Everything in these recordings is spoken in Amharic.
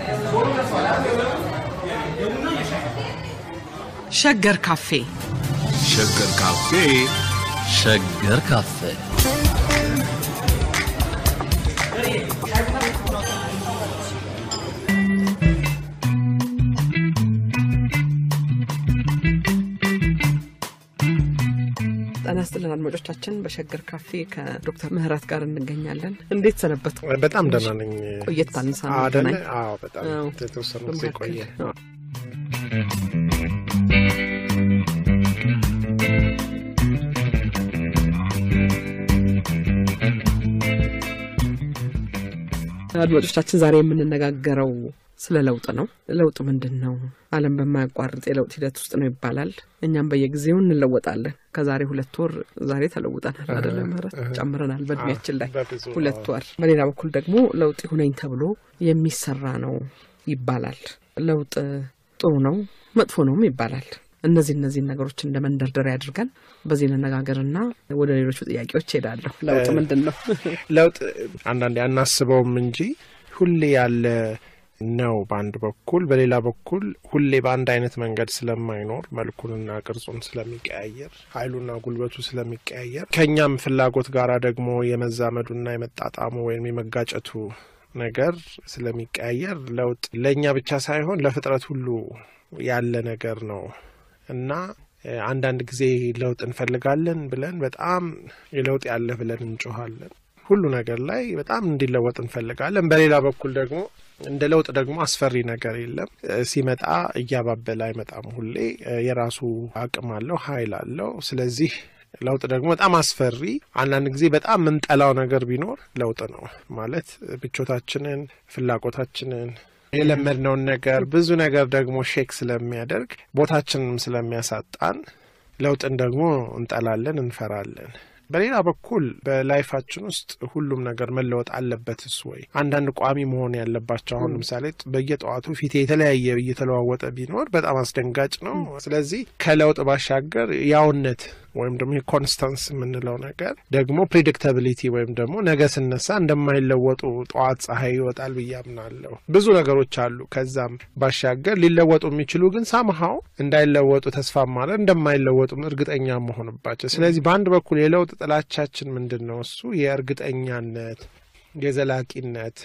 ሸገር ካፌ ሸገር ካፌ ሸገር ካፌ ጤና ይስጥልን አድማጮቻችን። በሸገር ካፌ ከዶክተር ምህረት ጋር እንገኛለን። እንዴት ሰነበት? በጣም ደህና ነኝ። ቆየት ባንሳ አደለ? ገናኝ አዎ፣ በጣም አዎ። የተወሰነ ጊዜ ቆየ። አድማጮቻችን ዛሬ የምንነጋገረው ስለ ለውጥ ነው። ለውጥ ምንድን ነው? ዓለም በማያቋርጥ የለውጥ ሂደት ውስጥ ነው ይባላል። እኛም በየጊዜው እንለወጣለን። ከዛሬ ሁለት ወር ዛሬ ተለውጠናል አደለ? ምህረት ጨምረናል በእድሜያችን ላይ በብዙ ሁለት ወር። በሌላ በኩል ደግሞ ለውጥ ይሁነኝ ተብሎ የሚሰራ ነው ይባላል። ለውጥ ጥሩ ነው መጥፎ ነውም ይባላል። እነዚህ እነዚህን ነገሮች እንደ መንደርደሪያ አድርገን በዚህ እንነጋገርና ወደ ሌሎቹ ጥያቄዎች ሄዳለሁ። ለውጥ ምንድን ነው? ለውጥ አንዳንዴ አናስበውም እንጂ ሁሌ ያለ ነው በአንድ በኩል፣ በሌላ በኩል ሁሌ በአንድ አይነት መንገድ ስለማይኖር መልኩንና ቅርጹን ስለሚቀያየር ኃይሉና ጉልበቱ ስለሚቀያየር ከእኛም ፍላጎት ጋራ ደግሞ የመዛመዱና የመጣጣሙ ወይም የመጋጨቱ ነገር ስለሚቀያየር ለውጥ ለእኛ ብቻ ሳይሆን ለፍጥረት ሁሉ ያለ ነገር ነው እና እ፣ አንዳንድ ጊዜ ለውጥ እንፈልጋለን ብለን በጣም የለውጥ ያለ ብለን እንጮኋለን። ሁሉ ነገር ላይ በጣም እንዲለወጥ እንፈልጋለን። በሌላ በኩል ደግሞ እንደ ለውጥ ደግሞ አስፈሪ ነገር የለም። እ፣ ሲመጣ እያባበለ አይመጣም። ሁሌ እ፣ የራሱ አቅም አለው፣ ኃይል አለው። ስለዚህ ለውጥ ደግሞ በጣም አስፈሪ፣ አንዳንድ ጊዜ በጣም የምንጠላው ነገር ቢኖር ለውጥ ነው ማለት ምቾታችንን፣ ፍላጎታችንን የለመድነውን ነገር ብዙ ነገር ደግሞ ሼክ ስለሚያደርግ ቦታችንንም ስለሚያሳጣን ለውጥን ደግሞ እንጠላለን፣ እንፈራለን። በሌላ በኩል በላይፋችን ውስጥ ሁሉም ነገር መለወጥ አለበትስ ወይ? አንዳንድ ቋሚ መሆን ያለባቸው አሁን ለምሳሌ በየጠዋቱ ፊቴ የተለያየ እየተለዋወጠ ቢኖር በጣም አስደንጋጭ ነው። ስለዚህ ከለውጥ ባሻገር ያውነት ወይም ደግሞ የኮንስታንስ የምንለው ነገር ደግሞ ፕሪዲክታቢሊቲ ወይም ደግሞ ነገ ስነሳ እንደማይለወጡ ጠዋት ፀሐይ ይወጣል ብዬ አምናለሁ። ብዙ ነገሮች አሉ። ከዛም ባሻገር ሊለወጡ የሚችሉ ግን ሳምሃው እንዳይለወጡ ተስፋ ማለት እንደማይለወጡም እርግጠኛ መሆንባቸው። ስለዚህ በአንድ በኩል የለውጥ ጥላቻችን ምንድን ነው? እሱ የእርግጠኛነት የዘላቂነት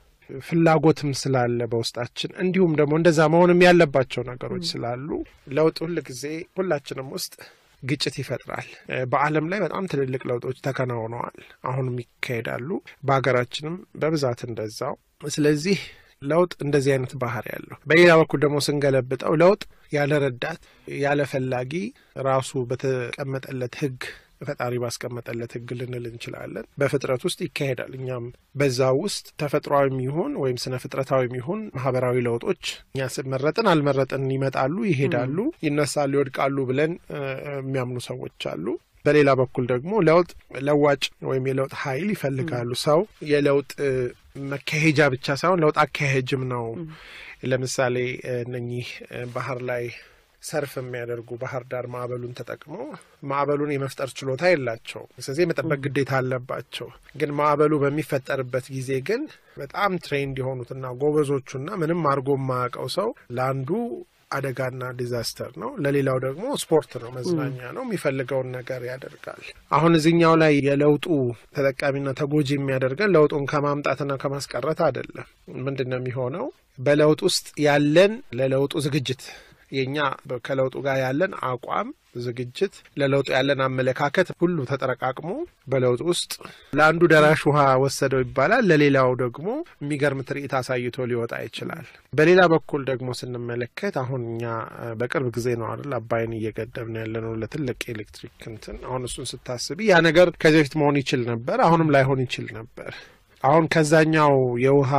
ፍላጎትም ስላለ በውስጣችን እንዲሁም ደግሞ እንደዛ መሆንም ያለባቸው ነገሮች ስላሉ ለውጥ ሁል ጊዜ ሁላችንም ውስጥ ግጭት ይፈጥራል። እ፣ በዓለም ላይ በጣም ትልልቅ ለውጦች ተከናውነዋል፣ አሁንም ይካሄዳሉ። በሀገራችንም በብዛት እንደዛው። ስለዚህ ለውጥ እንደዚህ አይነት ባህሪ ያለው፣ በሌላ በኩል ደግሞ ስንገለብጠው ለውጥ ያለ ረዳት ያለ ፈላጊ ራሱ በተቀመጠለት ሕግ ፈጣሪ ባስቀመጠለት ሕግ ልንል እንችላለን በፍጥረት ውስጥ ይካሄዳል። እኛም በዛ ውስጥ ተፈጥሯዊም ይሁን ወይም ስነ ፍጥረታዊም ይሁን ማህበራዊ ለውጦች እኛ መረጥን አልመረጥን ይመጣሉ፣ ይሄዳሉ፣ ይነሳሉ፣ ይወድቃሉ ብለን እ፣ የሚያምኑ ሰዎች አሉ። በሌላ በኩል ደግሞ ለውጥ ለዋጭ ወይም የለውጥ ኃይል ይፈልጋሉ። ሰው የለውጥ እ፣ መካሄጃ ብቻ ሳይሆን ለውጥ አካሄጅም ነው። ለምሳሌ እ፣ እነኚህ እ፣ ባህር ላይ ሰርፍ የሚያደርጉ ባህር ዳር ማዕበሉን ተጠቅመው ማዕበሉን የመፍጠር ችሎታ የላቸው። ስለዚህ የመጠበቅ ግዴታ አለባቸው። ግን ማዕበሉ በሚፈጠርበት ጊዜ ግን በጣም ትሬንድ የሆኑትና ጎበዞቹና ምንም አድርጎ የማያውቀው ሰው ለአንዱ አደጋና ዲዛስተር ነው፣ ለሌላው ደግሞ ስፖርት ነው፣ መዝናኛ ነው። የሚፈልገውን ነገር ያደርጋል። አሁን እዚህኛው ላይ የለውጡ ተጠቃሚና ተጎጂ የሚያደርገን ለውጡን ከማምጣትና ከማስቀረት አይደለም። ምንድን ነው የሚሆነው? በለውጥ ውስጥ ያለን ለለውጡ ዝግጅት የእኛ ከለውጡ ጋር ያለን አቋም ዝግጅት፣ ለለውጡ ያለን አመለካከት ሁሉ ተጠረቃቅሞ በለውጥ ውስጥ ለአንዱ ደራሽ ውሃ ወሰደው ይባላል፣ ለሌላው ደግሞ የሚገርም ትርኢት አሳይቶ ሊወጣ ይችላል። በሌላ በኩል ደግሞ ስንመለከት አሁን እኛ እ፣ በቅርብ ጊዜ ነው አይደል አባይን እየገደብን ያለ ነው ለትልቅ ኤሌክትሪክ እንትን። አሁን እሱን ስታስቢ ያ ነገር ከዚህ በፊት መሆን ይችል ነበር፣ አሁንም ላይሆን ይችል ነበር። አሁን ከዛኛው የውሃ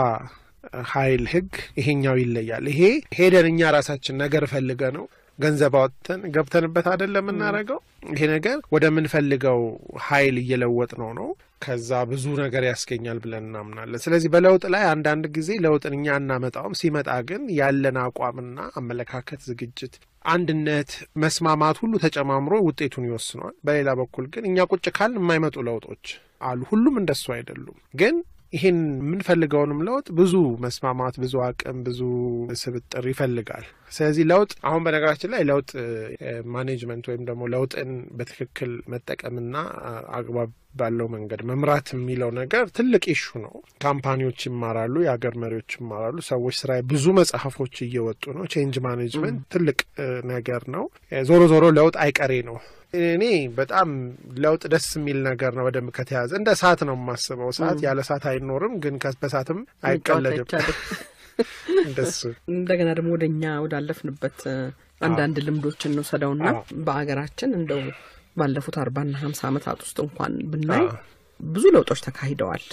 ኃይል ህግ ይሄኛው ይለያል። ይሄ ሄደን እኛ ራሳችን ነገር ፈልገ ነው ገንዘብ አወጥተን ገብተንበት አይደለም የምናደርገው። ይሄ ነገር ወደምንፈልገው ኃይል እየለወጥ ነው ነው ከዛ ብዙ ነገር ያስገኛል ብለን እናምናለን። ስለዚህ በለውጥ ላይ አንዳንድ ጊዜ ለውጥን እኛ እናመጣውም፣ ሲመጣ ግን ያለን አቋምና አመለካከት፣ ዝግጅት፣ አንድነት፣ መስማማት ሁሉ ተጨማምሮ ውጤቱን ይወስነዋል። በሌላ በኩል ግን እኛ ቁጭ ካልን የማይመጡ ለውጦች አሉ። ሁሉም እንደሱ አይደሉም ግን ይህን የምንፈልገውንም ለውጥ ብዙ መስማማት፣ ብዙ አቅም፣ ብዙ ስብጥር ይፈልጋል። ስለዚህ ለውጥ አሁን በነገራችን ላይ ለውጥ ማኔጅመንት ወይም ደግሞ ለውጥን በትክክል መጠቀምና አግባብ ባለው መንገድ መምራት የሚለው ነገር ትልቅ ኢሹ ነው። ካምፓኒዎች ይማራሉ፣ የሀገር መሪዎች ይማራሉ፣ ሰዎች ስራ ብዙ መጽሐፎች እየወጡ ነው። ቼንጅ ማኔጅመንት ትልቅ ነገር ነው። ዞሮ ዞሮ ለውጥ አይቀሬ ነው። እኔ በጣም ለውጥ ደስ የሚል ነገር ነው። በደንብ ከተያዘ እንደ እሳት ነው የማስበው። እሳት ያለ እሳት አይኖርም፣ ግን በእሳትም አይቀለድም። እንደሱ እንደገና ደግሞ ወደ እኛ ወዳለፍንበት አንዳንድ ልምዶች እንውሰደውና በአገራችን እንደው ባለፉት አርባና ሀምሳ ዓመታት ውስጥ እንኳን ብናይ ብዙ ለውጦች ተካሂደዋል።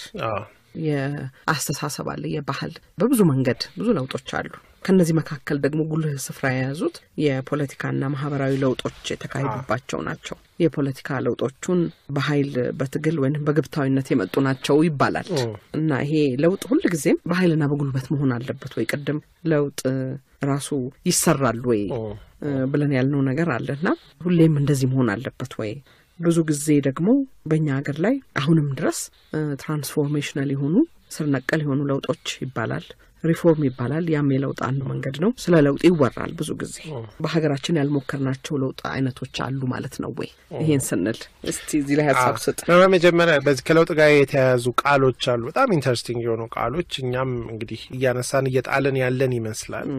የአስተሳሰብ አለ፣ የባህል በብዙ መንገድ ብዙ ለውጦች አሉ። ከነዚህ መካከል ደግሞ ጉልህ ስፍራ የያዙት የፖለቲካና ማህበራዊ ለውጦች የተካሄዱባቸው ናቸው። የፖለቲካ ለውጦቹን በኃይል በትግል ወይም በግብታዊነት የመጡ ናቸው ይባላል እና ይሄ ለውጥ ሁልጊዜም በኃይልና በጉልበት መሆን አለበት ወይ? ቅድም ለውጥ ራሱ ይሰራል ወይ ብለን ያልነው ነገር አለና ሁሌም እንደዚህ መሆን አለበት ወይ? ብዙ ጊዜ ደግሞ በእኛ ሀገር ላይ አሁንም ድረስ ትራንስፎርሜሽናል የሆኑ ስር ነቀል የሆኑ ለውጦች ይባላል ሪፎርም ይባላል። ያም የለውጥ አንዱ መንገድ ነው። ስለ ለውጥ ይወራል ብዙ ጊዜ። በሀገራችን ያልሞከርናቸው ለውጥ አይነቶች አሉ ማለት ነው ወይ? ይሄን ስንል እስቲ እዚህ ላይ ሀሳብ ስጥ። በመጀመሪያ በዚህ ከለውጥ ጋር የተያያዙ ቃሎች አሉ፣ በጣም ኢንተረስቲንግ የሆኑ ቃሎች። እኛም እንግዲህ እያነሳን እየጣልን ያለን ይመስላል።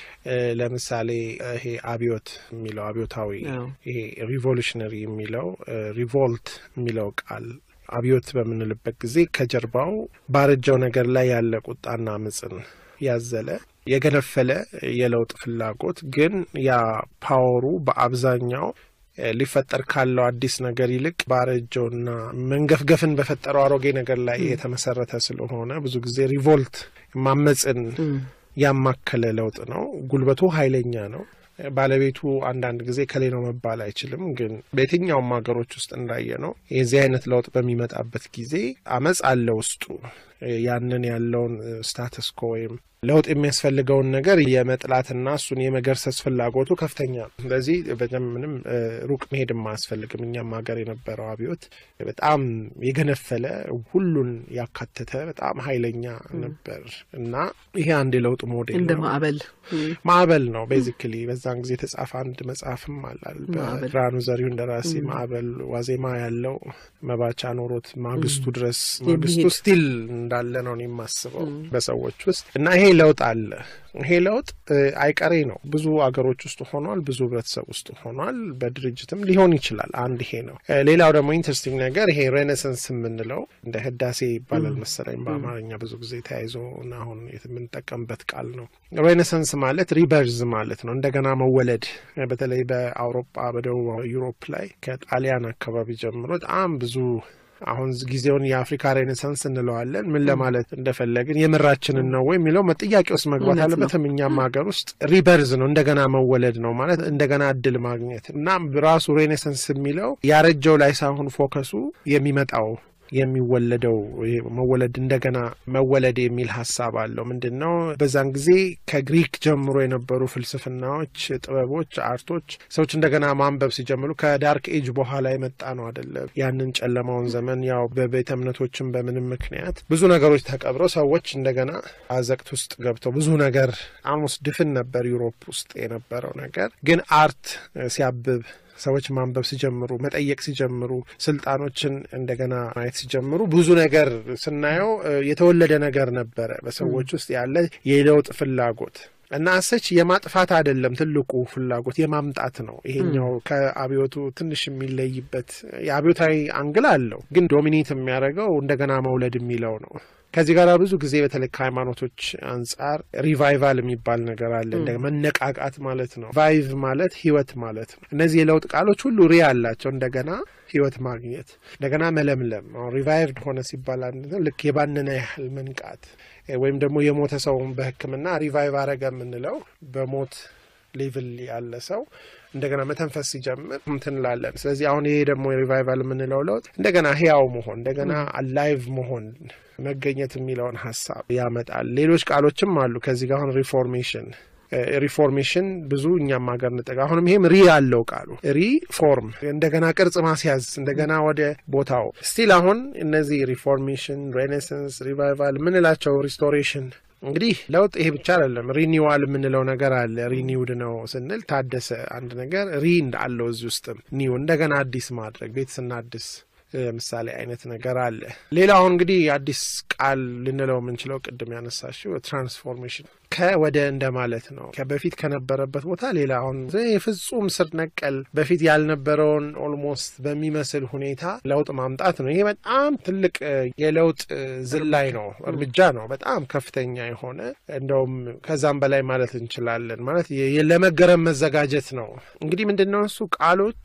ለምሳሌ ይሄ አብዮት የሚለው አብዮታዊ፣ ይሄ ሪቮሉሽነሪ የሚለው ሪቮልት የሚለው ቃል አብዮት በምንልበት ጊዜ ከጀርባው ባረጃው ነገር ላይ ያለ ቁጣና አመፅን ያዘለ የገነፈለ የለውጥ ፍላጎት ግን ያ ፓወሩ በአብዛኛው ሊፈጠር ካለው አዲስ ነገር ይልቅ ባረጀውና መንገፍገፍን በፈጠረው አሮጌ ነገር ላይ የተመሰረተ ስለሆነ ብዙ ጊዜ ሪቮልት ማመፅን ያማከለ ለውጥ ነው። ጉልበቱ ኃይለኛ ነው። ባለቤቱ አንዳንድ ጊዜ ከሌ ነው መባል አይችልም። ግን በየትኛውም ሀገሮች ውስጥ እንዳየ ነው የዚህ አይነት ለውጥ በሚመጣበት ጊዜ አመፅ አለ ውስጡ ያንን ያለውን ስታተስኮ ወይም ለውጥ የሚያስፈልገውን ነገር የመጥላትና እሱን የመገርሰስ ፍላጎቱ ከፍተኛ ነው። ስለዚህ በደንብ ምንም ሩቅ መሄድም አያስፈልግም። እኛም ሀገር የነበረው አብዮት በጣም የገነፈለ ሁሉን ያካተተ በጣም ኃይለኛ ነበር እና ይሄ አንድ የለውጥ ሞዴል እንደ ነው። ማዕበል ማዕበል ነው ቤዚክሊ። በዛን ጊዜ የተጻፈ አንድ መጽሐፍም አላል ማዕበል። በብርሃኑ ዘሪሁን ደራሲ ማዕበል ዋዜማ ያለው መባቻ ኖሮት ማግስቱ ድረስ ማግስቱ የሚሄድ ስቲል እንዳለ ነው እኔ የማስበው በሰዎች ውስጥ እና ይሄ ለውጥ አለ። ይሄ ለውጥ እ, አይቀሬ ነው። ብዙ አገሮች ውስጥ ሆኗል። ብዙ ህብረተሰብ ውስጥ ሆኗል። በድርጅትም ሊሆን ይችላል። አንድ ይሄ ነው። እ, ሌላው ደግሞ ኢንትረስቲንግ ነገር ይሄ ሬኔሰንስ የምንለው እንደ ህዳሴ ይባላል መሰለኝ በአማርኛ ብዙ ጊዜ ተያይዞ እና አሁን የምንጠቀምበት ቃል ነው። ሬኔሰንስ ማለት ሪበርዝ ማለት ነው፣ እንደገና መወለድ። እ, በተለይ በአውሮፓ በደቡብ ዩሮፕ ላይ ከጣሊያን አካባቢ ጀምሮ በጣም ብዙ አሁን ጊዜውን የአፍሪካ ሬኔሳንስ እንለዋለን። ምን ለማለት እንደፈለግን የምራችንን ነው ወይ የሚለው ጥያቄ ውስጥ መግባት እውነት ነው። አለበትም። እኛም ሀገር ውስጥ ሪበርዝ ነው እንደገና መወለድ ነው ማለት እንደገና እድል ማግኘት እና ራሱ ሬኔሳንስ የሚለው ያረጀው ላይ ሳይሆን ፎከሱ የሚመጣው የሚወለደው ይሄ መወለድ እንደገና መወለድ የሚል ሀሳብ አለው። ምንድን ነው በዛን ጊዜ ከግሪክ ጀምሮ የነበሩ ፍልስፍናዎች፣ ጥበቦች፣ አርቶች ሰዎች እንደገና ማንበብ ሲጀምሩ ከዳርክ ኤጅ በኋላ የመጣ ነው አይደለም። ያንን ጨለማውን ዘመን ያው በቤተ እምነቶችም በምንም ምክንያት ብዙ ነገሮች ተቀብረው ሰዎች እንደገና አዘቅት ውስጥ ገብተው ብዙ ነገር አልሞስት ድፍን ነበር ዩሮፕ ውስጥ የነበረው ነገር ግን አርት እ፣ ሲያብብ ሰዎች ማንበብ ሲጀምሩ መጠየቅ ሲጀምሩ ስልጣኖችን እንደገና ማየት ሲጀምሩ ብዙ ነገር ስናየው እ፣ የተወለደ ነገር ነበረ በሰዎች ውስጥ ያለ የለውጥ ፍላጎት እና አሰች የማጥፋት አይደለም ትልቁ ፍላጎት የማምጣት ነው። ይሄኛው ከአብዮቱ ትንሽ የሚለይበት የአብዮታዊ አንግል አለው፣ ግን ዶሚኔት የሚያደርገው እንደገና መውለድ የሚለው ነው። ከዚህ ጋር ብዙ ጊዜ በተለይ ከሃይማኖቶች አንጻር ሪቫይቫል የሚባል ነገር አለ። እንደ መነቃቃት ማለት ነው። ቫይቭ ማለት ህይወት ማለት ነው። እነዚህ የለውጥ ቃሎች ሁሉ ሪ አላቸው። እንደገና ህይወት ማግኘት፣ እንደገና መለምለም። አሁን ሪቫይቭድ ሆነ ሲባል አንድ ነው ልክ የባነነ ያህል መንቃት እ፣ ወይም ደግሞ የሞተ ሰውን በሕክምና ሪቫይቭ አረገ የምንለው በሞት ሌቭል ያለ ሰው እንደገና መተንፈስ ሲጀምር እንትን ላለን። ስለዚህ አሁን ይሄ ደግሞ የሪቫይቫል የምንለው ለውጥ እንደገና ህያው መሆን እንደገና አላይቭ መሆን መገኘት የሚለውን ሀሳብ ያመጣል። ሌሎች ቃሎችም አሉ ከዚህ ጋር አሁን ሪፎርሜሽን ሪፎርሜሽን ብዙ እኛም ሀገር እንጠቀ አሁንም ይሄም ሪ ያለው ቃሉ ሪፎርም እንደገና ቅርጽ ማስያዝ እንደገና ወደ ቦታው ስቲል አሁን እነዚህ ሪፎርሜሽን፣ ሬኔሳንስ፣ ሪቫይቫል የምንላቸው ሪስቶሬሽን እንግዲህ ለውጥ ይሄ ብቻ አይደለም። ሪኒዋል የምንለው ነገር አለ። ሪኒውድ ነው ስንል ታደሰ አንድ ነገር ሪ እንዳለው እዚህ ውስጥም ኒው እንደገና አዲስ ማድረግ ቤት ስናድስ ምሳሌ አይነት ነገር አለ። ሌላው እንግዲህ አዲስ ቃል ልንለው የምንችለው ቅድም ያነሳሽው ትራንስፎርሜሽን ከወደ እንደማለት ነው። በፊት ከነበረበት ቦታ ሌላ አሁን የፍጹም ስር ነቀል በፊት ያልነበረውን ኦልሞስት በሚመስል ሁኔታ ለውጥ ማምጣት ነው። ይሄ በጣም ትልቅ የለውጥ ዝላይ ነው፣ እርምጃ ነው። በጣም ከፍተኛ የሆነ እንደውም ከዛም በላይ ማለት እንችላለን። ማለት ለመገረም መዘጋጀት ነው። እንግዲህ ምንድን ነው እሱ ቃሎች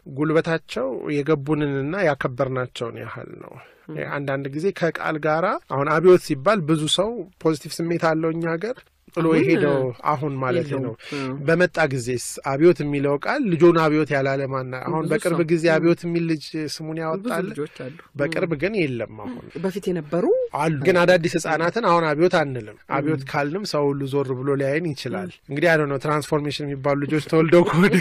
ጉልበታቸው የገቡንንና ያከበርናቸውን ያህል ነው። አንዳንድ ጊዜ ከቃል ጋራ አሁን አብዮት ሲባል ብዙ ሰው ፖዚቲቭ ስሜት አለው እኛ ሀገር ጥሎ የሄደው አሁን ማለት ነው። በመጣ ጊዜስ አብዮት የሚለው ቃል ልጆን አብዮት ያላለ ማና አሁን በቅርብ ጊዜ አብዮት የሚል ልጅ ስሙን ያወጣል። በቅርብ ግን የለም። አሁን በፊት የነበሩ አሉ፣ ግን አዳዲስ ህጻናትን አሁን አብዮት አንልም። አብዮት ካልንም ሰው ሁሉ ዞር ብሎ ሊያይን ይችላል። እንግዲህ አይ ነው ትራንስፎርሜሽን የሚባሉ ልጆች ተወልደው ከወደ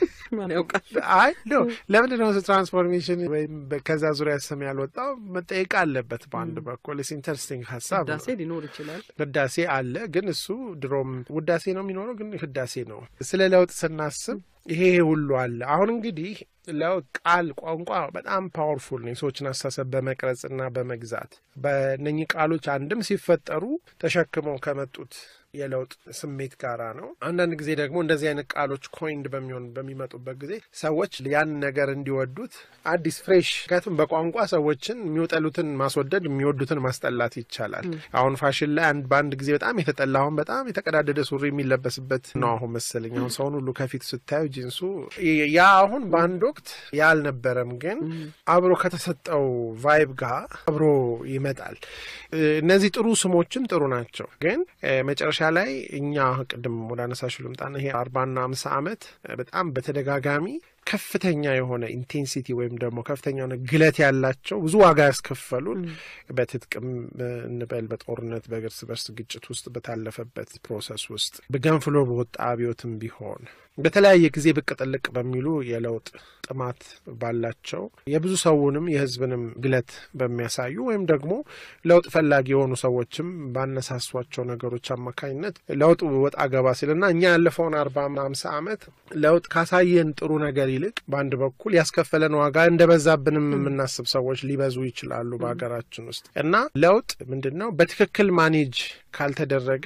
ማን ያውቃል? አይ ኖ ለምንድን ነው ትራንስፎርሜሽን ወይም ከዛ ዙሪያ ስም ያልወጣው መጠየቅ አለበት። በአንድ በኩል ስ ኢንተረስቲንግ ሀሳብ ነው። ህዳሴ ሊኖር ይችላል። ህዳሴ አለ፣ ግን እሱ ድሮም ውዳሴ ነው የሚኖረው፣ ግን ህዳሴ ነው። ስለ ለውጥ ስናስብ ይሄ ሁሉ አለ። አሁን እንግዲህ ለውጥ ቃል ቋንቋ በጣም ፓወርፉል ነው። የሰዎችን አስተሳሰብ በመቅረጽና በመግዛት በእነኚህ ቃሎች አንድም ሲፈጠሩ ተሸክመው ከመጡት የለውጥ ስሜት ጋራ ነው። አንዳንድ ጊዜ ደግሞ እንደዚህ አይነት ቃሎች ኮይንድ በሚሆን በሚመጡበት ጊዜ ሰዎች ያን ነገር እንዲወዱት አዲስ ፍሬሽ፣ ምክንያቱም በቋንቋ ሰዎችን የሚወጠሉትን ማስወደድ የሚወዱትን ማስጠላት ይቻላል። አሁን ፋሽን ላይ አንድ በአንድ ጊዜ በጣም የተጠላ አሁን በጣም የተቀዳደደ ሱሪ የሚለበስበት ነው አሁን መሰለኝ። አሁን ሰውን ሁሉ ከፊት ስታዩ ጂንሱ ያ አሁን በአንድ ወቅት ያ አልነበረም፣ ግን አብሮ ከተሰጠው ቫይብ ጋር አብሮ ይመጣል። እነዚህ ጥሩ ስሞችም ጥሩ ናቸው፣ ግን መጨረሻ ላይ እኛ ቅድም ወደ አነሳሹ ልምጣና ይሄ አርባና አምሳ ዓመት በጣም በተደጋጋሚ ከፍተኛ የሆነ ኢንቴንሲቲ ወይም ደግሞ ከፍተኛ የሆነ ግለት ያላቸው ብዙ ዋጋ ያስከፈሉን በትጥቅም እንበል በጦርነት በእርስ በርስ ግጭት ውስጥ በታለፈበት ፕሮሰስ ውስጥ በገንፍሎ በወጣ አብዮትም ቢሆን በተለያየ ጊዜ ብቅ ጥልቅ በሚሉ የለውጥ ጥማት ባላቸው የብዙ ሰውንም የሕዝብንም ግለት በሚያሳዩ ወይም ደግሞ ለውጥ ፈላጊ የሆኑ ሰዎችም ባነሳሷቸው ነገሮች አማካኝነት ለውጥ ወጣ ገባ ሲልና እኛ ያለፈውን አርባ አምሳ ዓመት ለውጥ ካሳየን ጥሩ ነገር ይልቅ በአንድ በኩል ያስከፈለን ዋጋ እንደበዛብንም የምናስብ ሰዎች ሊበዙ ይችላሉ በሀገራችን ውስጥ እና ለውጥ ምንድን ነው በትክክል ማኔጅ ካልተደረገ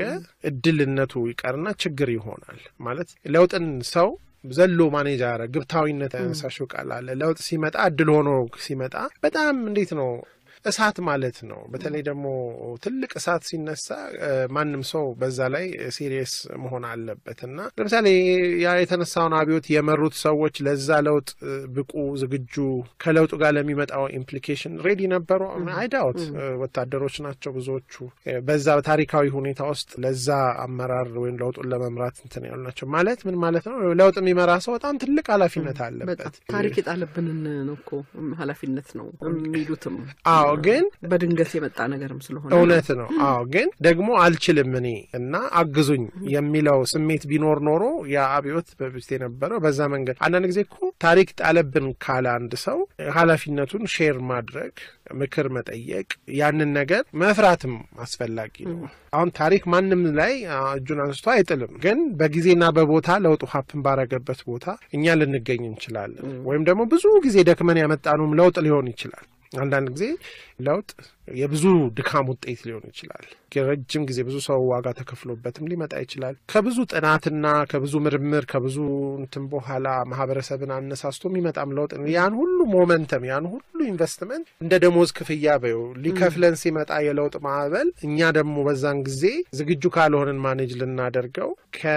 እድልነቱ ይቀርና ችግር ይሆናል ማለት ለውጥን ሰው ዘሎ ማኔጅ አረ ግብታዊነት ያነሳሽው ቃል አለ። ለውጥ ሲመጣ እድል ሆኖ ሲመጣ በጣም እንዴት ነው እሳት ማለት ነው። በተለይ ደግሞ ትልቅ እሳት ሲነሳ ማንም ሰው በዛ ላይ ሲሪየስ መሆን አለበት እና ለምሳሌ ያ የተነሳውን አብዮት የመሩት ሰዎች ለዛ ለውጥ ብቁ፣ ዝግጁ ከለውጡ ጋር ለሚመጣው ኢምፕሊኬሽን ሬዲ ነበሩ? አይዳውት ወታደሮች ናቸው ብዙዎቹ። በዛ ታሪካዊ ሁኔታ ውስጥ ለዛ አመራር ወይም ለውጡን ለመምራት እንትን ያሉ ናቸው። ማለት ምን ማለት ነው? ለውጥ የሚመራ ሰው በጣም ትልቅ ኃላፊነት አለበት። ታሪክ የጣለብንን ነው እኮ ኃላፊነት ነው የሚሉትም አዎ ግን በድንገት የመጣ ነገርም ስለሆነ እውነት ነው። አዎ ግን ደግሞ አልችልም እኔ እና አግዙኝ የሚለው ስሜት ቢኖር ኖሮ ያ አብዮት በፊት የነበረው በዛ መንገድ አንዳንድ ጊዜ እኮ ታሪክ ጣለብን ካለ አንድ ሰው ኃላፊነቱን ሼር ማድረግ፣ ምክር መጠየቅ፣ ያንን ነገር መፍራትም አስፈላጊ ነው። አሁን ታሪክ ማንም ላይ እጁን አንስቶ አይጥልም። ግን በጊዜና በቦታ ለውጡ ሀፕን ባረገበት ቦታ እኛ ልንገኝ እንችላለን። ወይም ደግሞ ብዙ ጊዜ ደክመን ያመጣነውም ለውጥ ሊሆን ይችላል። አንዳንድ ጊዜ ለውጥ የብዙ ድካም ውጤት ሊሆን ይችላል። ረጅም ጊዜ ብዙ ሰው ዋጋ ተከፍሎበትም ሊመጣ ይችላል። ከብዙ ጥናትና ከብዙ ምርምር ከብዙ እንትን በኋላ ማህበረሰብን አነሳስቶ የሚመጣም ለውጥ ያን ሁሉ ሞመንተም ያን ሁሉ ኢንቨስትመንት እንደ ደሞዝ ክፍያ በው ሊከፍለን ሲመጣ የለውጥ ማዕበል እኛ ደግሞ በዛን ጊዜ ዝግጁ ካልሆንን ማኔጅ ልናደርገው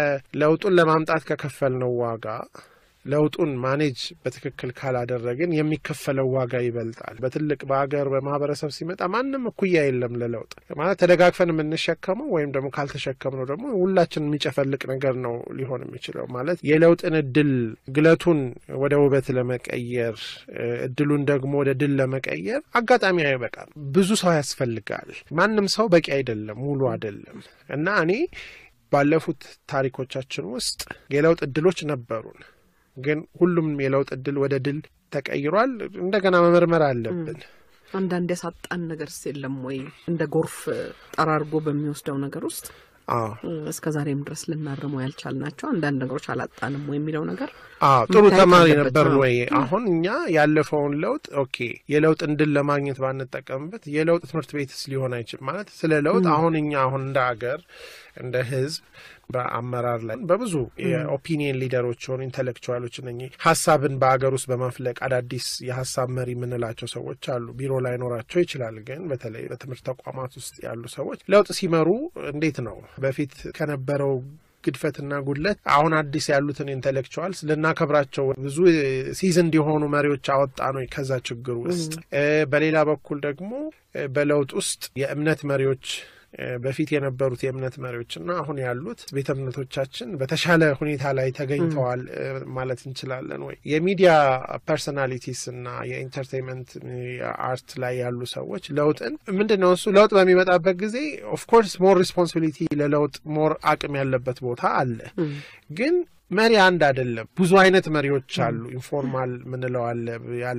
ከለውጡን ለማምጣት ከከፈልነው ዋጋ ለውጡን ማኔጅ በትክክል ካላደረግን የሚከፈለው ዋጋ ይበልጣል። በትልቅ በሀገር በማህበረሰብ ሲመጣ ማንም እኩያ የለም ለለውጥ ማለት ተደጋግፈን የምንሸከመው ወይም ደግሞ ካልተሸከምነው ደግሞ ሁላችን የሚጨፈልቅ ነገር ነው ሊሆን የሚችለው ማለት የለውጥን እድል ግለቱን ወደ ውበት ለመቀየር እድሉን ደግሞ ወደ ድል ለመቀየር አጋጣሚ አይበቃም። ብዙ ሰው ያስፈልጋል። ማንም ሰው በቂ አይደለም፣ ሙሉ አይደለም እና እኔ ባለፉት ታሪኮቻችን ውስጥ የለውጥ እድሎች ነበሩን። ግን ሁሉም የለውጥ እድል ወደ ድል ተቀይሯል። እንደገና መመርመር አለብን። አንዳንድ ያሳጣን ነገርስ የለም ወይ? እንደ ጎርፍ ጠራርጎ በሚወስደው ነገር ውስጥ አዎ እስከ ዛሬም ድረስ ልናርመው ያልቻልናቸው አንዳንድ ነገሮች አላጣንም ወይ የሚለው ነገር አዎ ጥሩ መታየት ተማሪ አለበት። ነበርን አዎ። ወይ? አሁን እኛ ያለፈውን ለውጥ ኦኬ የለውጥ እንድል ለማግኘት ባንጠቀምበት የለውጥ ትምህርት ቤትስ ሊሆን አይችልም ማለት ስለ ለውጥ አሁን እኛ አሁን እንደ አገር እንደ ህዝብ በአመራር ላይ በብዙ የኦፒኒየን ሊደሮች የሆኑ ኢንቴሌክቹዋሎች እነ ሀሳብን በአገር ውስጥ በመፍለቅ አዳዲስ የሀሳብ መሪ የምንላቸው ሰዎች አሉ። ቢሮ ላይኖራቸው ይችላል። ግን በተለይ በትምህርት ተቋማት ውስጥ ያሉ ሰዎች ለውጥ ሲመሩ እንዴት ነው በፊት ከነበረው ግድፈትና ጉድለት አሁን አዲስ ያሉትን ኢንቴሌክቹዋልስ ልናከብራቸው ብዙ ሲዝን እንዲሆኑ መሪዎች አወጣ ነው ከዛ ችግር ውስጥ እ በሌላ በኩል ደግሞ እ በለውጥ ውስጥ የእምነት መሪዎች እ በፊት የነበሩት የእምነት መሪዎችና አሁን ያሉት ቤተ እምነቶቻችን በተሻለ ሁኔታ ላይ ተገኝተዋል እ ማለት እንችላለን ወይ? የሚዲያ ፐርሶናሊቲስ እና የኢንተርቴንመንት የአርት ላይ ያሉ ሰዎች ለውጥን ምንድን ነው እሱ ለውጥ በሚመጣበት ጊዜ ኦፍኮርስ ሞር ሪስፖንሲቢሊቲ ለለውጥ ሞር አቅም ያለበት ቦታ አለ ግን መሪ አንድ አይደለም። ብዙ አይነት መሪዎች አሉ። ኢንፎርማል ምንለው አለ፣ ያለ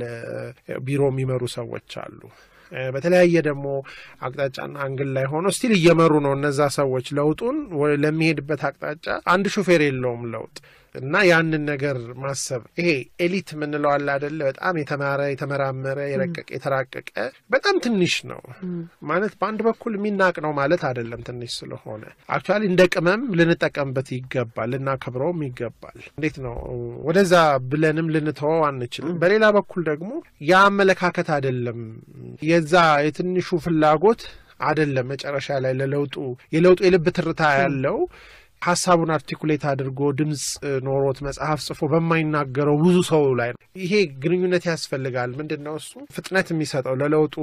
ቢሮ የሚመሩ ሰዎች አሉ። እ በተለያየ ደግሞ አቅጣጫና አንግል ላይ ሆኖ ስቲል እየመሩ ነው እነዛ ሰዎች ለውጡን ወ- ለሚሄድበት አቅጣጫ አንድ ሹፌር የለውም ለውጥ እና ያንን ነገር ማሰብ ይሄ ኤሊት የምንለው አለ አደለ? በጣም የተማረ የተመራመረ የረቀቀ የተራቀቀ በጣም ትንሽ ነው ማለት በአንድ በኩል የሚናቅ ነው ማለት አይደለም። ትንሽ ስለሆነ አክቹዋሊ እንደ ቅመም ልንጠቀምበት ይገባል፣ ልናከብረውም ይገባል። እንዴት ነው ወደዛ ብለንም ልንተወው አንችልም። በሌላ በኩል ደግሞ ያ አመለካከት አይደለም የዛ የትንሹ ፍላጎት አይደለም መጨረሻ ላይ ለለውጡ የለውጡ የልብ ትርታ ያለው ሀሳቡን አርቲኩሌት አድርጎ ድምፅ ኖሮት መጽሐፍ ጽፎ በማይናገረው ብዙ ሰው ላይ ነው። ይሄ ግንኙነት ያስፈልጋል። ምንድን ነው እሱ ፍጥነት የሚሰጠው ለለውጡ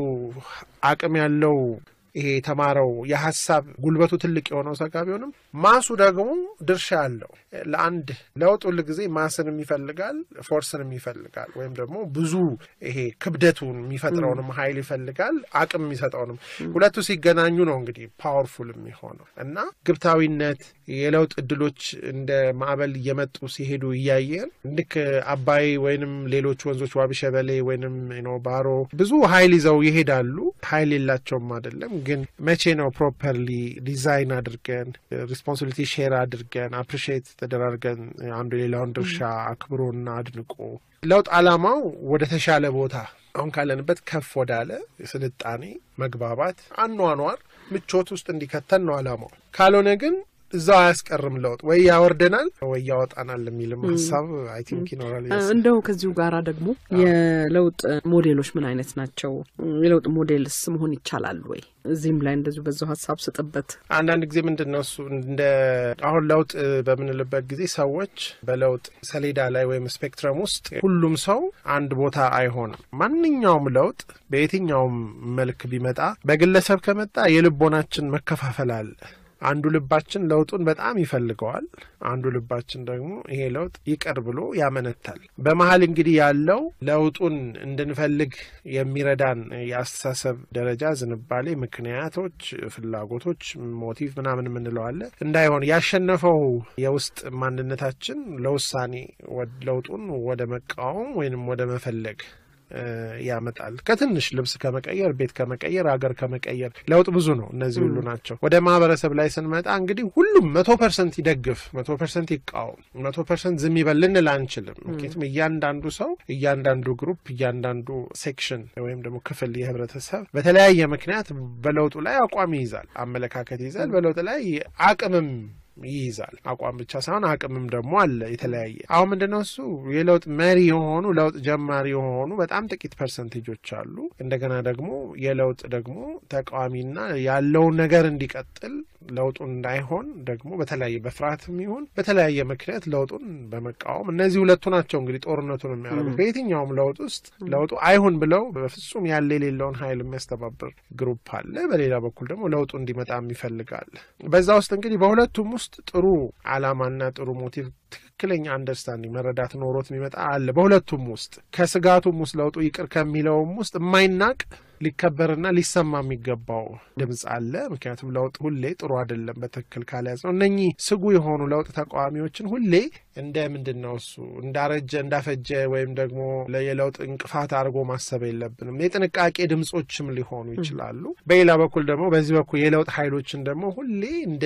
አቅም ያለው ይሄ የተማረው የሀሳብ ጉልበቱ ትልቅ የሆነው ሰጋ ቢሆንም ማሱ ደግሞ ድርሻ አለው። ለአንድ ለውጥ ሁል ጊዜ ማስንም ይፈልጋል፣ ፎርስንም ይፈልጋል። ወይም ደግሞ ብዙ ይሄ ክብደቱን የሚፈጥረውንም ኃይል ይፈልጋል፣ አቅም የሚሰጠውንም ሁለቱ ሲገናኙ ነው እንግዲህ ፓወርፉል የሚሆነው እና ግብታዊነት የለውጥ እድሎች እንደ ማዕበል እየመጡ ሲሄዱ እያየን ልክ አባይ ወይንም ሌሎች ወንዞች ዋቢ ሸበሌ ወይንም ነው ባሮ ብዙ ኃይል ይዘው ይሄዳሉ። ኃይል የላቸውም አይደለም፣ ግን መቼ ነው ፕሮፐርሊ ዲዛይን አድርገን ሪስፖንሲቢሊቲ ሼር አድርገን አፕሪሺየት ተደራርገን አንዱ የሌላውን ድርሻ አክብሮና አድንቆ ለውጥ ዓላማው ወደ ተሻለ ቦታ አሁን ካለንበት ከፍ ወዳለ ስልጣኔ፣ መግባባት፣ አኗኗር፣ ምቾት ውስጥ እንዲከተን ነው ዓላማው። ካልሆነ ግን እዛው አያስቀርም። ለውጥ ወይ ያወርደናል ወይ ያወጣናል የሚልም ሀሳብ አይ ቲንክ ይኖራል። እንደው ከዚሁ ጋራ ደግሞ የለውጥ ሞዴሎች ምን አይነት ናቸው? የለውጥ ሞዴልስ መሆን ይቻላል ወይ? እዚህም ላይ እንደዚሁ በዛው ሀሳብ ስጥበት። አንዳንድ ጊዜ ምንድን ነው እሱ እንደ አሁን ለውጥ በምንልበት ጊዜ ሰዎች በለውጥ ሰሌዳ ላይ ወይም ስፔክትረም ውስጥ ሁሉም ሰው አንድ ቦታ አይሆንም። ማንኛውም ለውጥ በየትኛውም መልክ ቢመጣ በግለሰብ ከመጣ የልቦናችን መከፋፈል አለ። አንዱ ልባችን ለውጡን በጣም ይፈልገዋል። አንዱ ልባችን ደግሞ ይሄ ለውጥ ይቅር ብሎ ያመነታል። በመሀል እንግዲህ ያለው ለውጡን እንድንፈልግ የሚረዳን የአስተሳሰብ ደረጃ፣ ዝንባሌ፣ ምክንያቶች፣ ፍላጎቶች፣ ሞቲቭ ምናምን የምንለው አለ እንዳይሆን ያሸነፈው የውስጥ ማንነታችን ለውሳኔ ለውጡን ወደ መቃወም ወይንም ወደ መፈለግ ያመጣል። ከትንሽ ልብስ ከመቀየር፣ ቤት ከመቀየር፣ ሀገር ከመቀየር ለውጥ ብዙ ነው። እነዚህ ሁሉ ናቸው። ወደ ማህበረሰብ ላይ ስንመጣ እንግዲህ ሁሉም መቶ ፐርሰንት ይደግፍ፣ መቶ ፐርሰንት ይቃወም፣ መቶ ፐርሰንት ዝም ይበል ልንል አንችልም። ምክንያቱም እያንዳንዱ ሰው፣ እያንዳንዱ ግሩፕ፣ እያንዳንዱ ሴክሽን ወይም ደግሞ ክፍል የህብረተሰብ በተለያየ ምክንያት በለውጡ ላይ አቋም ይይዛል፣ አመለካከት ይይዛል፣ በለውጥ ላይ አቅምም ይይዛል። አቋም ብቻ ሳይሆን አቅምም ደግሞ አለ የተለያየ። አሁን ምንድነው እሱ የለውጥ መሪ የሆኑ ለውጥ ጀማሪ የሆኑ በጣም ጥቂት ፐርሰንቴጆች አሉ። እንደገና ደግሞ የለውጥ ደግሞ ተቃዋሚና ያለውን ነገር እንዲቀጥል ለውጡን እንዳይሆን ደግሞ በተለያየ በፍርሃትም ይሁን በተለያየ ምክንያት ለውጡን በመቃወም እነዚህ ሁለቱ ናቸው እንግዲህ ጦርነቱን የሚያደርጉት። በየትኛውም ለውጥ ውስጥ ለውጡ አይሁን ብለው በፍጹም ያለ የሌለውን ኃይል የሚያስተባብር ግሩፕ አለ። በሌላ በኩል ደግሞ ለውጡ እንዲመጣም ይፈልጋል። በዛ ውስጥ እንግዲህ በሁለቱም ውስጥ ጥሩ ዓላማና ጥሩ ሞቲቭ ትክክለኛ አንደርስታንዲንግ መረዳት ኖሮት የሚመጣ አለ። በሁለቱም ውስጥ ከስጋቱም ውስጥ ለውጡ ይቅር ከሚለውም ውስጥ የማይናቅ ሊከበርና ሊሰማ የሚገባው ድምፅ አለ። ምክንያቱም ለውጥ ሁሌ ጥሩ አይደለም በትክክል ካልያዝ ነው። እነኚህ ስጉ የሆኑ ለውጥ ተቃዋሚዎችን ሁሌ እንደ ምንድን ነው እሱ እንዳረጀ እንዳፈጀ ወይም ደግሞ የለውጥ እንቅፋት አድርጎ ማሰብ የለብንም። የጥንቃቄ ድምፆችም ሊሆኑ ይችላሉ። በሌላ በኩል ደግሞ በዚህ በኩል የለውጥ ኃይሎችን ደግሞ ሁሌ እንደ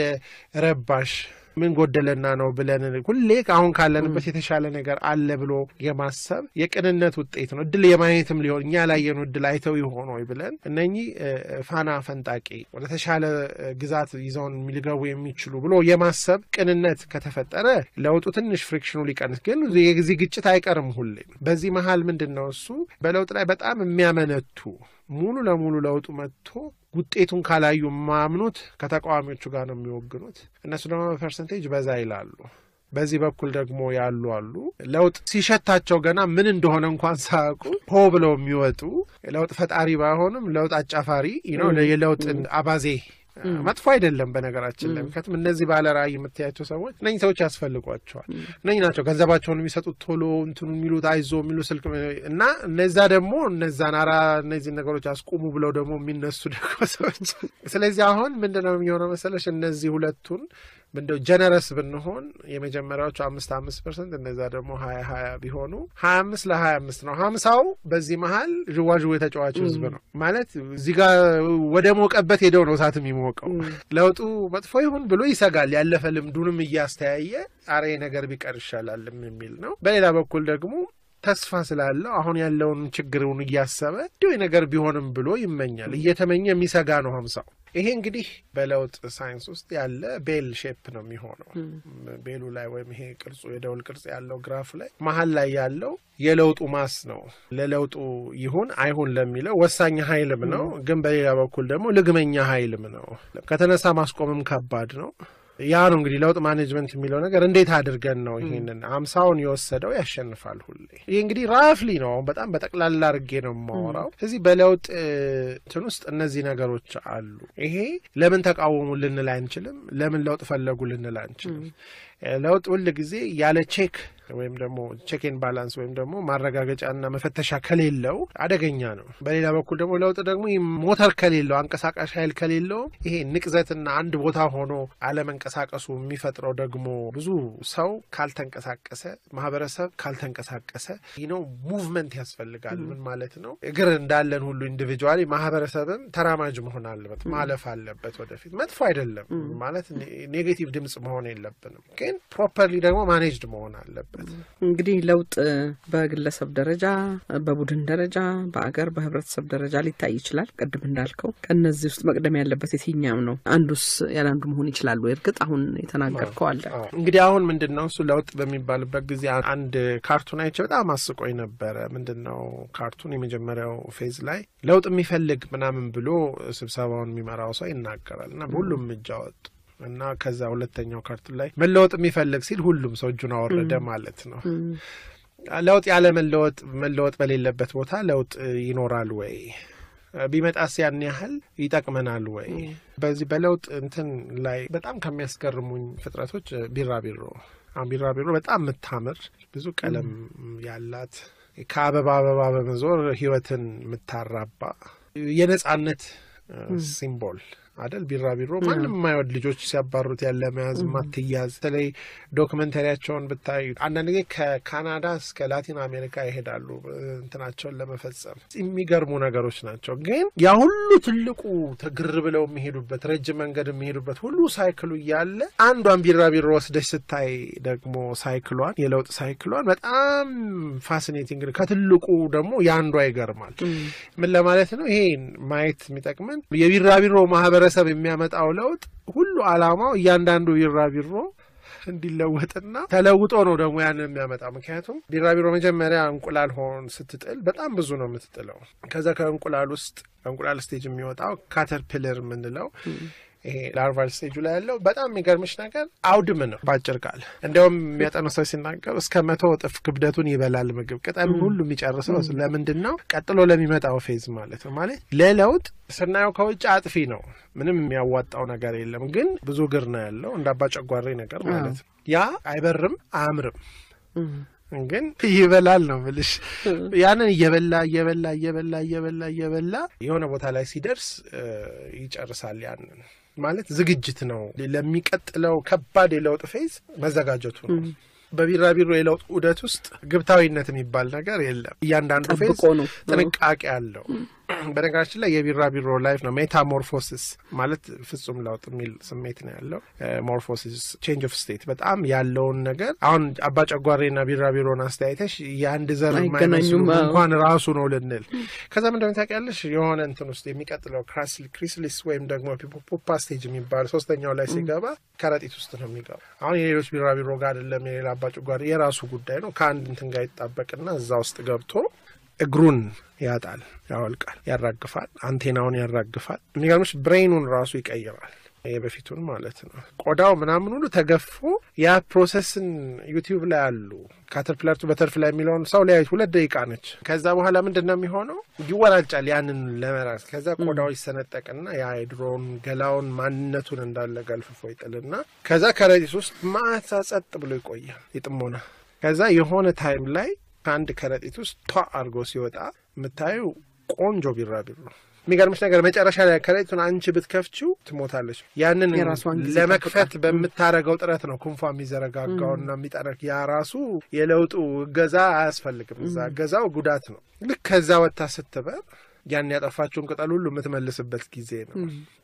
ረባሽ ምን ጎደለና ነው ብለን ሁሌ አሁን ካለንበት የተሻለ ነገር አለ ብሎ የማሰብ የቅንነት ውጤት ነው። እድል የማየትም ሊሆን እኛ ላየኑ እድል አይተው ይሆን ወይ ብለን እነኚህ ፋና ፈንጣቂ ወደ ተሻለ ግዛት ይዘውን ሊገቡ የሚችሉ ብሎ የማሰብ ቅንነት ከተፈጠረ ለውጡ ትንሽ ፍሪክሽኑ ሊቀንስ፣ ግን የዚህ ግጭት አይቀርም ሁሌ። በዚህ መሀል ምንድን ነው እሱ በለውጥ ላይ በጣም የሚያመነቱ ሙሉ ለሙሉ ለውጡ መጥቶ ውጤቱን ካላዩ የማያምኑት ከተቃዋሚዎቹ ጋር ነው የሚወግኑት። እነሱ ደግሞ በፐርሰንቴጅ በዛ ይላሉ። በዚህ በኩል ደግሞ ያሉ አሉ ለውጥ ሲሸታቸው ገና ምን እንደሆነ እንኳን ሳያውቁ ሆ ብለው የሚወጡ ለውጥ ፈጣሪ ባይሆንም ለውጥ አጫፋሪ ነው የለውጥ አባዜ መጥፎ አይደለም በነገራችን ላይ ምክንያቱም እነዚህ ባለ ራዕይ የምታያቸው ሰዎች እነኝህ ሰዎች ያስፈልጓቸዋል። እነኝህ ናቸው ገንዘባቸውን የሚሰጡት ቶሎ እንትኑ የሚሉት አይዞ የሚሉ ስልክ እና እነዛ ደግሞ እነዛን አራ እነዚህ ነገሮች አስቁሙ ብለው ደግሞ የሚነሱ ደግሞ ሰዎች ስለዚህ አሁን ምንድነው የሚሆነው መሰለሽ እነዚህ ሁለቱን እንደው ጀነረስ ብንሆን የመጀመሪያዎቹ አምስት አምስት ፐርሰንት እነዛ ደግሞ ሀያ ሀያ ቢሆኑ ሀያ አምስት ለሀያ አምስት ነው። ሀምሳው በዚህ መሀል ዥዋዥዌ የተጫዋች ህዝብ ነው ማለት እዚህ ጋር ወደ ሞቀበት ሄደው ነው እሳት የሚሞቀው። ለውጡ መጥፎ ይሁን ብሎ ይሰጋል። ያለፈ ልምዱንም እያስተያየ አሬ ነገር ቢቀር ይሻላልም የሚል ነው። በሌላ በኩል ደግሞ ተስፋ ስላለው አሁን ያለውን ችግሩን እያሰበ እንዲሁ ነገር ቢሆንም ብሎ ይመኛል። እየተመኘ የሚሰጋ ነው ሀምሳው። ይሄ እንግዲህ በለውጥ ሳይንስ ውስጥ ያለ ቤል ሼፕ ነው የሚሆነው። ቤሉ ላይ ወይም ይሄ ቅርጹ የደውል ቅርጽ ያለው ግራፍ ላይ መሀል ላይ ያለው የለውጡ ማስ ነው። ለለውጡ ይሁን አይሁን ለሚለው ወሳኝ ኃይልም ነው፣ ግን በሌላ በኩል ደግሞ ልግመኛ ኃይልም ነው። ከተነሳ ማስቆምም ከባድ ነው። ያ ነው እንግዲህ ለውጥ ማኔጅመንት የሚለው ነገር እንዴት አድርገን ነው ይሄንን አምሳውን የወሰደው ያሸንፋል ሁሌ። ይህ እንግዲህ ራፍሊ ነው በጣም በጠቅላላ አድርጌ ነው የማወራው። እዚህ በለውጥ እንትን ውስጥ እነዚህ ነገሮች አሉ። ይሄ ለምን ተቃወሙ ልንል አንችልም፣ ለምን ለውጥ ፈለጉ ልንል አንችልም። ለውጥ ሁል ጊዜ ያለ ቼክ ወይም ደግሞ ቼክን ባላንስ ወይም ደግሞ ማረጋገጫና መፈተሻ ከሌለው አደገኛ ነው። በሌላ በኩል ደግሞ ለውጥ ደግሞ ሞተር ከሌለው አንቀሳቃሽ ኃይል ከሌለው ይሄ ንቅዘትና አንድ ቦታ ሆኖ አለመንቀሳቀሱ የሚፈጥረው ደግሞ ብዙ ሰው ካልተንቀሳቀሰ፣ ማህበረሰብ ካልተንቀሳቀሰ ነው ሙቭመንት ያስፈልጋል። ምን ማለት ነው? እግር እንዳለን ሁሉ ኢንዲቪጁዋሊ ማህበረሰብም ተራማጅ መሆን አለበት፣ ማለፍ አለበት ወደፊት። መጥፎ አይደለም ማለት ኔጌቲቭ ድምጽ መሆን የለብንም፣ ግን ፕሮፐርሊ ደግሞ ማኔጅድ መሆን አለበት። እንግዲህ ለውጥ በግለሰብ ደረጃ፣ በቡድን ደረጃ፣ በአገር በህብረተሰብ ደረጃ ሊታይ ይችላል። ቅድም እንዳልከው ከእነዚህ ውስጥ መቅደም ያለበት የትኛው ነው? አንዱስ ያለ አንዱ መሆን ይችላሉ? እርግጥ አሁን የተናገርከው አለ። እንግዲህ አሁን ምንድን ነው እሱ ለውጥ በሚባልበት ጊዜ አንድ ካርቱን አይቼ በጣም አስቆኝ ነበረ። ምንድን ነው ካርቱን የመጀመሪያው ፌዝ ላይ ለውጥ የሚፈልግ ምናምን ብሎ ስብሰባውን የሚመራው ሰው ይናገራል እና በሁሉም እጅ አወጡ እና ከዛ ሁለተኛው ካርቱን ላይ መለወጥ የሚፈልግ ሲል ሁሉም ሰው እጁን አወረደ ማለት ነው። ለውጥ ያለ መለወጥ መለወጥ በሌለበት ቦታ ለውጥ ይኖራል ወይ? ቢመጣስ ያን ያህል ይጠቅመናል ወይ? በዚህ በለውጥ እንትን ላይ በጣም ከሚያስገርሙኝ ፍጥረቶች ቢራቢሮ ቢራቢሮ በጣም የምታምር ብዙ ቀለም ያላት ከአበባ አበባ በመዞር ህይወትን የምታራባ የነጻነት ሲምቦል አደል ቢራቢሮ ማንም የማይወድ ልጆች ሲያባሩት ያለ መያዝ ማትያዝ። በተለይ ዶክመንተሪያቸውን ብታይ አንዳንድ ጊዜ ከካናዳ እስከ ላቲን አሜሪካ ይሄዳሉ እንትናቸውን ለመፈጸም የሚገርሙ ነገሮች ናቸው። ግን ያ ሁሉ ትልቁ ትግር ብለው የሚሄዱበት ረጅም መንገድ የሚሄዱበት ሁሉ ሳይክሉ እያለ አንዷን ቢራቢሮ ወስደች ስታይ ደግሞ ሳይክሏን የለውጥ ሳይክሏን በጣም ፋሲኔቲንግ ከትልቁ ደግሞ የአንዷ ይገርማል። ምን ለማለት ነው ይሄ ማየት የሚጠቅመን የቢራቢሮ ማህበረ ማህበረሰብ የሚያመጣው ለውጥ ሁሉ አላማው እያንዳንዱ ቢራቢሮ እንዲለወጥና ተለውጦ ነው ደግሞ ያን የሚያመጣው። ምክንያቱም ቢራቢሮ መጀመሪያ እንቁላል ሆን ስትጥል በጣም ብዙ ነው የምትጥለው። ከዛ ከእንቁላል ውስጥ ከእንቁላል ስቴጅ የሚወጣው ካተርፒለር የምንለው ይሄ ላርቫል ስቴጁ ላይ ያለው በጣም የሚገርምሽ ነገር አውድም ነው። በአጭር ቃል እንዲያውም የሚያጠኑ ሰዎች ሲናገሩ እስከ መቶ እጥፍ ክብደቱን ይበላል ምግብ ቅጠሉ ሁሉ የሚጨርሰው ለምንድን ነው? ቀጥሎ ለሚመጣው ፌዝ ማለት ነው። ማለት ለለውጥ ስናየው ከውጭ አጥፊ ነው። ምንም የሚያዋጣው ነገር የለም። ግን ብዙ እግር ነው ያለው እንደ አባ ጨጓሬ ነገር ማለት ነው። ያ አይበርም አያምርም ግን ይበላል ነው ምልሽ። ያንን እየበላ እየበላ እየበላ እየበላ እየበላ የሆነ ቦታ ላይ ሲደርስ ይጨርሳል። ያንን ማለት ዝግጅት ነው ለሚቀጥለው ከባድ የለውጥ ፌዝ መዘጋጀቱ ነው። በቢራቢሮ የለውጥ ዑደት ውስጥ ግብታዊነት የሚባል ነገር የለም። እያንዳንዱ ፌዝ ጠብቆ ነው። ጥንቃቄ አለው። በነገራችን ላይ የቢራቢሮ ላይፍ ነው ሜታሞርፎሲስ ማለት ፍጹም ለውጥ የሚል ስሜት ነው ያለው። ሞርፎሲስ ቼንጅ ኦፍ ስቴት በጣም ያለውን ነገር አሁን አባ ጨጓሬና ቢራቢሮን አስተያየተሽ የአንድ ዘር የማይመስሉ አይገናኙም። አዎ። እንኳን ራሱ ነው ልንል ከዛ ምንድነው ታውቂያለሽ የሆነ እንትን ውስጥ የሚቀጥለው ክሪስሊስ ወይም ደግሞ ፑፓ ስቴጅ የሚባል ሶስተኛው ላይ ሲገባ ከረጢት ውስጥ ነው የሚገባ። አሁን የሌሎች ቢራቢሮ ጋር አይደለም የሌላ አባ ጨጓሬ የራሱ ጉዳይ ነው። ከአንድ እንትን ጋር ይጣበቅና እዛ ውስጥ ገብቶ እግሩን ያጣል፣ ያወልቃል፣ ያራግፋል፣ አንቴናውን ያራግፋል። የሚገርምሽ ብሬኑን ራሱ ይቀይራል። የበፊቱን ማለት ነው። ቆዳው ምናምን ሁሉ ተገፎ ያ ፕሮሰስን ዩቲዩብ ላይ አሉ። ካተርፕለርቱ በተርፍላይ የሚለውን ሰው ሊያዩት ሁለት ደቂቃ ነች። ከዛ በኋላ ምንድን ነው የሚሆነው? ይወራጫል ያንን ለመራስ። ከዛ ቆዳው ይሰነጠቅና ያ የድሮውን ገላውን ማንነቱን እንዳለ ገልፍፎ ይጥልና ከዛ ከረጢት ውስጥ ማታ ጸጥ ብሎ ይቆያል የጥሞና ከዛ የሆነ ታይም ላይ ከአንድ ከረጢት ውስጥ ቷ አድርጎ ሲወጣ የምታዩ ቆንጆ ቢራቢሮ ነው። የሚገርምሽ ነገር መጨረሻ ላይ ከረጢቱን አንቺ ብትከፍችው ትሞታለች። ያንን የራሷን ጊዜ ለመክፈት ጠብቃ። በምታረገው ጥረት ነው ክንፏ የሚዘረጋጋውና የሚጠረግ ያ ራሱ የለውጡ እገዛ አያስፈልግም። እዛ እገዛው ጉዳት ነው። ልክ ከዛ ወጥታ ስትበር ያን ያጠፋችውን ቅጠል ሁሉ የምትመልስበት ጊዜ ነው።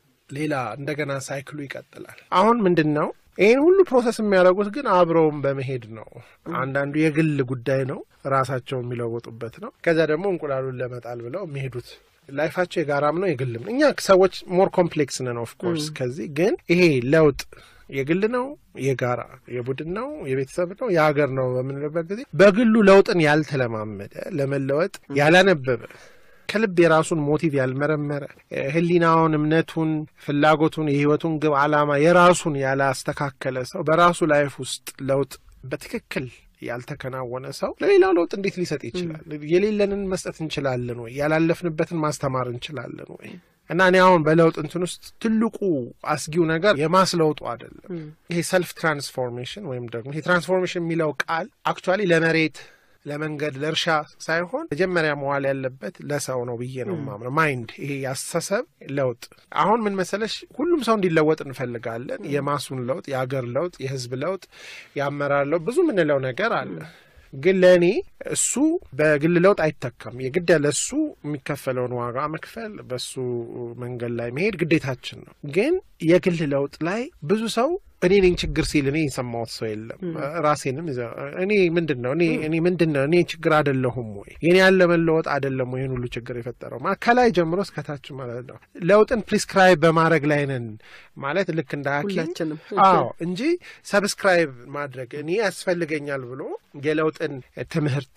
ሌላ እንደገና ሳይክሉ ይቀጥላል። አሁን ምንድን ነው ይህን ሁሉ ፕሮሰስ የሚያደርጉት ግን አብረውም በመሄድ ነው። አንዳንዱ የግል ጉዳይ ነው፣ ራሳቸው የሚለወጡበት ነው። ከዚያ ደግሞ እንቁላሉን ለመጣል ብለው የሚሄዱት ላይፋቸው የጋራም ነው የግልም ነው። እኛ ሰዎች ሞር ኮምፕሌክስ ነን ኦፍ ኮርስ። ከዚህ ግን ይሄ ለውጥ የግል ነው፣ የጋራ የቡድን ነው፣ የቤተሰብ ነው፣ የሀገር ነው በምንልበት ጊዜ በግሉ ለውጥን ያልተለማመደ ለመለወጥ ያላነበበ ከልብ የራሱን ሞቲቭ ያልመረመረ ሕሊናውን፣ እምነቱን፣ ፍላጎቱን፣ የህይወቱን ግብ ዓላማ የራሱን ያላስተካከለ ሰው በራሱ ላይፍ ውስጥ ለውጥ በትክክል ያልተከናወነ ሰው ለሌላው ለውጥ እንዴት ሊሰጥ ይችላል? የሌለንን መስጠት እንችላለን ወይ? ያላለፍንበትን ማስተማር እንችላለን ወይ? እና እኔ አሁን በለውጥ እንትን ውስጥ ትልቁ አስጊው ነገር የማስለውጡ አይደለም። ይሄ ሰልፍ ትራንስፎርሜሽን ወይም ደግሞ ይሄ ትራንስፎርሜሽን የሚለው ቃል አክቹዋሊ ለመሬት ለመንገድ ለእርሻ ሳይሆን መጀመሪያ መዋል ያለበት ለሰው ነው ብዬ ነው የማምነው። ማይንድ ይሄ ያስተሳሰብ ለውጥ አሁን ምን መሰለሽ፣ ሁሉም ሰው እንዲለወጥ እንፈልጋለን። የማሱን ለውጥ፣ የአገር ለውጥ፣ የህዝብ ለውጥ፣ የአመራር ለውጥ ብዙ የምንለው ነገር አለ። ግን ለእኔ እሱ በግል ለውጥ አይተካም። የግድ ለእሱ የሚከፈለውን ዋጋ መክፈል፣ በሱ መንገድ ላይ መሄድ ግዴታችን ነው። ግን የግል ለውጥ ላይ ብዙ ሰው እኔ ነኝ ችግር ሲል እኔ የሰማሁት ሰው የለም። ራሴንም ይዘ- እኔ ምንድን ነው እኔ እኔ ምንድን ነው እኔ ችግር አይደለሁም ወይ የኔ ያለ መለወጥ አይደለም ወይ ይህን ሁሉ ችግር የፈጠረው ማለት ከላይ ጀምሮ እስከታች ማለት ነው። ለውጥን ፕሪስክራይብ በማድረግ ላይ ነን ማለት ልክ እንደ ሐኪም ሁላችንም አዎ እንጂ ሰብስክራይብ ማድረግ እኔ ያስፈልገኛል ብሎ የለውጥን ትምህርት